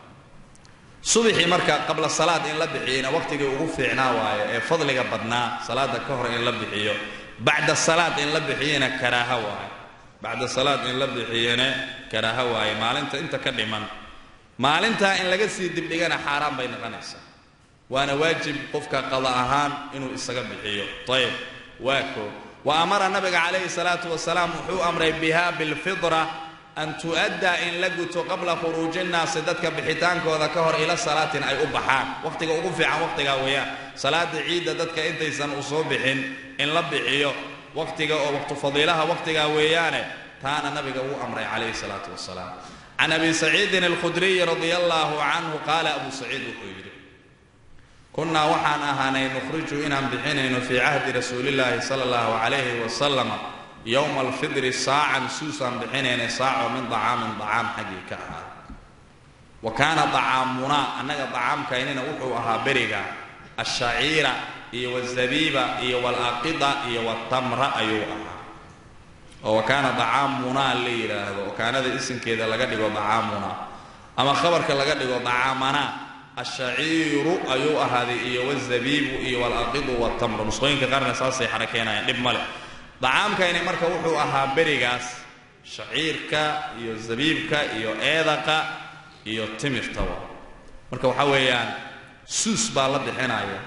subaxii marka qabla salaad in la bixiyeyna waqtigii ugu fiicnaa waayo ee fadliga badnaa salaada ka hor in la bixiyo bacda salaad in la bixiyena karaaha waayo bacda salaad in la bixiyena karaaha waaye maalinta inta ka dhiman maalintaa in laga sii dibdhigana xaaraan bay noqonaysaa waana waajib qofka qada ahaan inuu isaga bixiyo ayib waa koo wa amara nabiga calayhi salaatu wasalaam wuxuu amray biha bilfidra an tu'addaa in la guto qabla khuruuji nnaasi dadka bixitaankooda ka hor ila salaatin ay u baxaan waqtiga ugu fiican waqtigaa weeyaan salaada ciidda dadka intaysan u soo bixin in la bixiyo waqtiga oo waqtu fadiilaha waqtigaa weeyaane taana nabiga wuu amray calayhi salaatu wasalaam can abi saciidin alkhudriyi radia allaahu canhu qaala abu saciid wuxuu yidhi kunnaa waxaan ahaanay nukhriju inaan bixinayno fii cahdi rasuulillaahi sala allahu calayhi wasalama yowma alfidri saacan suusaan bixinaynay saaco min dacaamin dacaam xaggii ka ahaa wa kaana dacaamunaa annaga dacaamkaynina wuxuu ahaa beriga ashaciira iyo wazabiiba iyo walaqida iyo watamra ayuu ahaa oo wa kaana dacaamunaa la yidhaahdo oo kaanada isinkeeda laga dhigo dacaamunaa ama khabarka laga dhigo dacaamanaa ashaciiru ayuu ahaaday iyo wazabiibu iyo walaqidu watamru nusqooyinka qaarna saasay xarakeenayaan dhib male dacaamkayni marka wuxuu ahaa berigaas shaciirka iyo zabiibka iyo eedaqa iyo timirtaba marka waxaa weeyaan suus baa la bixinaya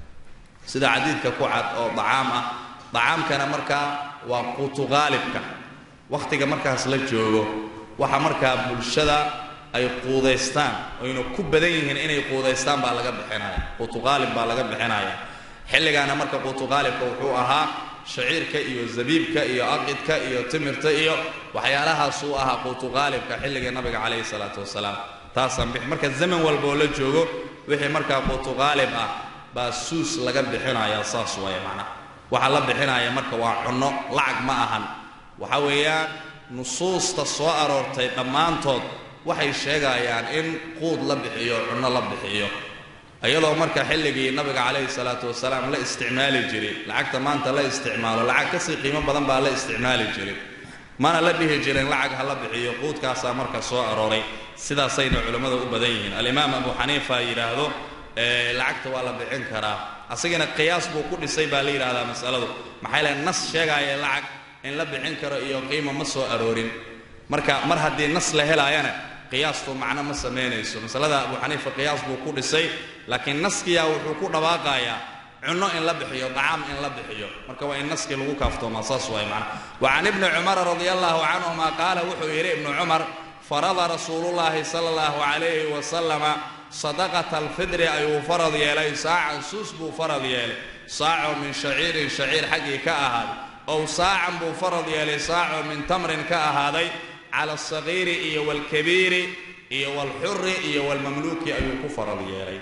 sida cadiidka ku cad oo dacaam ah dacaamkana markaa waa quutugaalibka wakhtiga markaas la joogo waxa markaa bulshada ay quudaystaan oyna ku badan yihiin inay quudaystaan baa laga bixinaya quutugaalib baa laga bixinaya xilligaana marka quutugaalibka wuxuu ahaa shaciirka iyo zabiibka iyo aqidka iyo timirta iyo waxyaalahaasuu ahaa quutugaalibka xilligii nabiga calayhi salaatu wasalaam taasaan bix marka zaman walba oo la joogo wixii markaa quutugaalib ah baa suus laga bixinaya saas waaya macnaha waxa la bixinaya marka waa cunno lacag ma ahan waxa weeyaan nusuusta soo aroortay dhammaantood waxay sheegayaan in quud la bixiyo cunno la bixiyo iyadoo marka xilligii nabiga calayhi salaatu wasalaam la isticmaali jiray lacagta maanta la isticmaalo lacag kasii qiimo badan baa la isticmaali jiray mana la dhihi jirin lacag ha la bixiyo quudkaasaa marka soo arooray sidaasayna culimmada u badan yihiin alimaam abu xaniifa yidhaahdo lacagta waa la bixin karaa asagana qiyaas buu ku dhisay baa la yidhahdaa masaladu maxaa le nas sheegaya lacag in la bixin karo iyo qiimo ma soo aroorin marka mar haddii nas la helaayana qiyaastu macno ma samaynayso masalada abu xaniifa qiyaas buu ku dhisay laakiin naskiyaa wuxuu ku dhawaaqayaa cunno in la bixiyo dacaam in la bixiyo marka waa in naskii lagu kaaftoomaa saas waay macna wa can ibni cumara radia allahu canhuma qaala wuxuu yidhi ibnu cumar farada rasuulullaahi sala allahu calayhi wasalama sadaqata alfidri ayuu farad yeelay saacan suus buu farad yeelay saaco min shaciirin shaciir xaggii ka ahaaday ow saacan buu farad yeelay saaco min tamrin ka ahaaday cala alsagiiri iyo waalkabiiri iyo waalxuri iyo waalmamluuki ayuu ku farad yeelay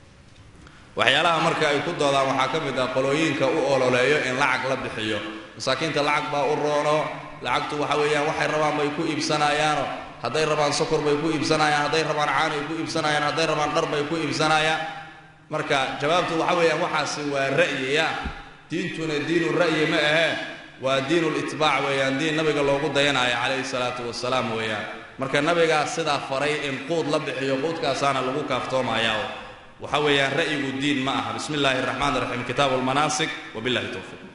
waxyaalaha marka ay ku doodaan waxaa ka mid ah qolooyinka u ololeeyo in lacag la bixiyo masaakiinta lacag baa u roono lacagtu waxa weeyaan waxay rabaan bay ku iibsanayaano hadday rabaan sokor bay ku iibsanayaan hadday rabaan caanay ku iibsanayaan hadday rabaan dhar bay ku iibsanayaan marka jawaabtu waxa weeyaan waxaasi waa ra'yiya diintuna diinu ra'yi ma ahee waa diinu litbaac weeyaan diin nabiga loogu dayanayo calayhi salaatu wasalaam weeyaan marka nabigaa sidaa faray in quud la bixiyo quudkaasaana lagu kaaftoomayaa waxa weeyaan ra'yigu diin ma aha bismi illaahi araxmaan iraxiim kitaabu lmanaasik wabillahi towfiiq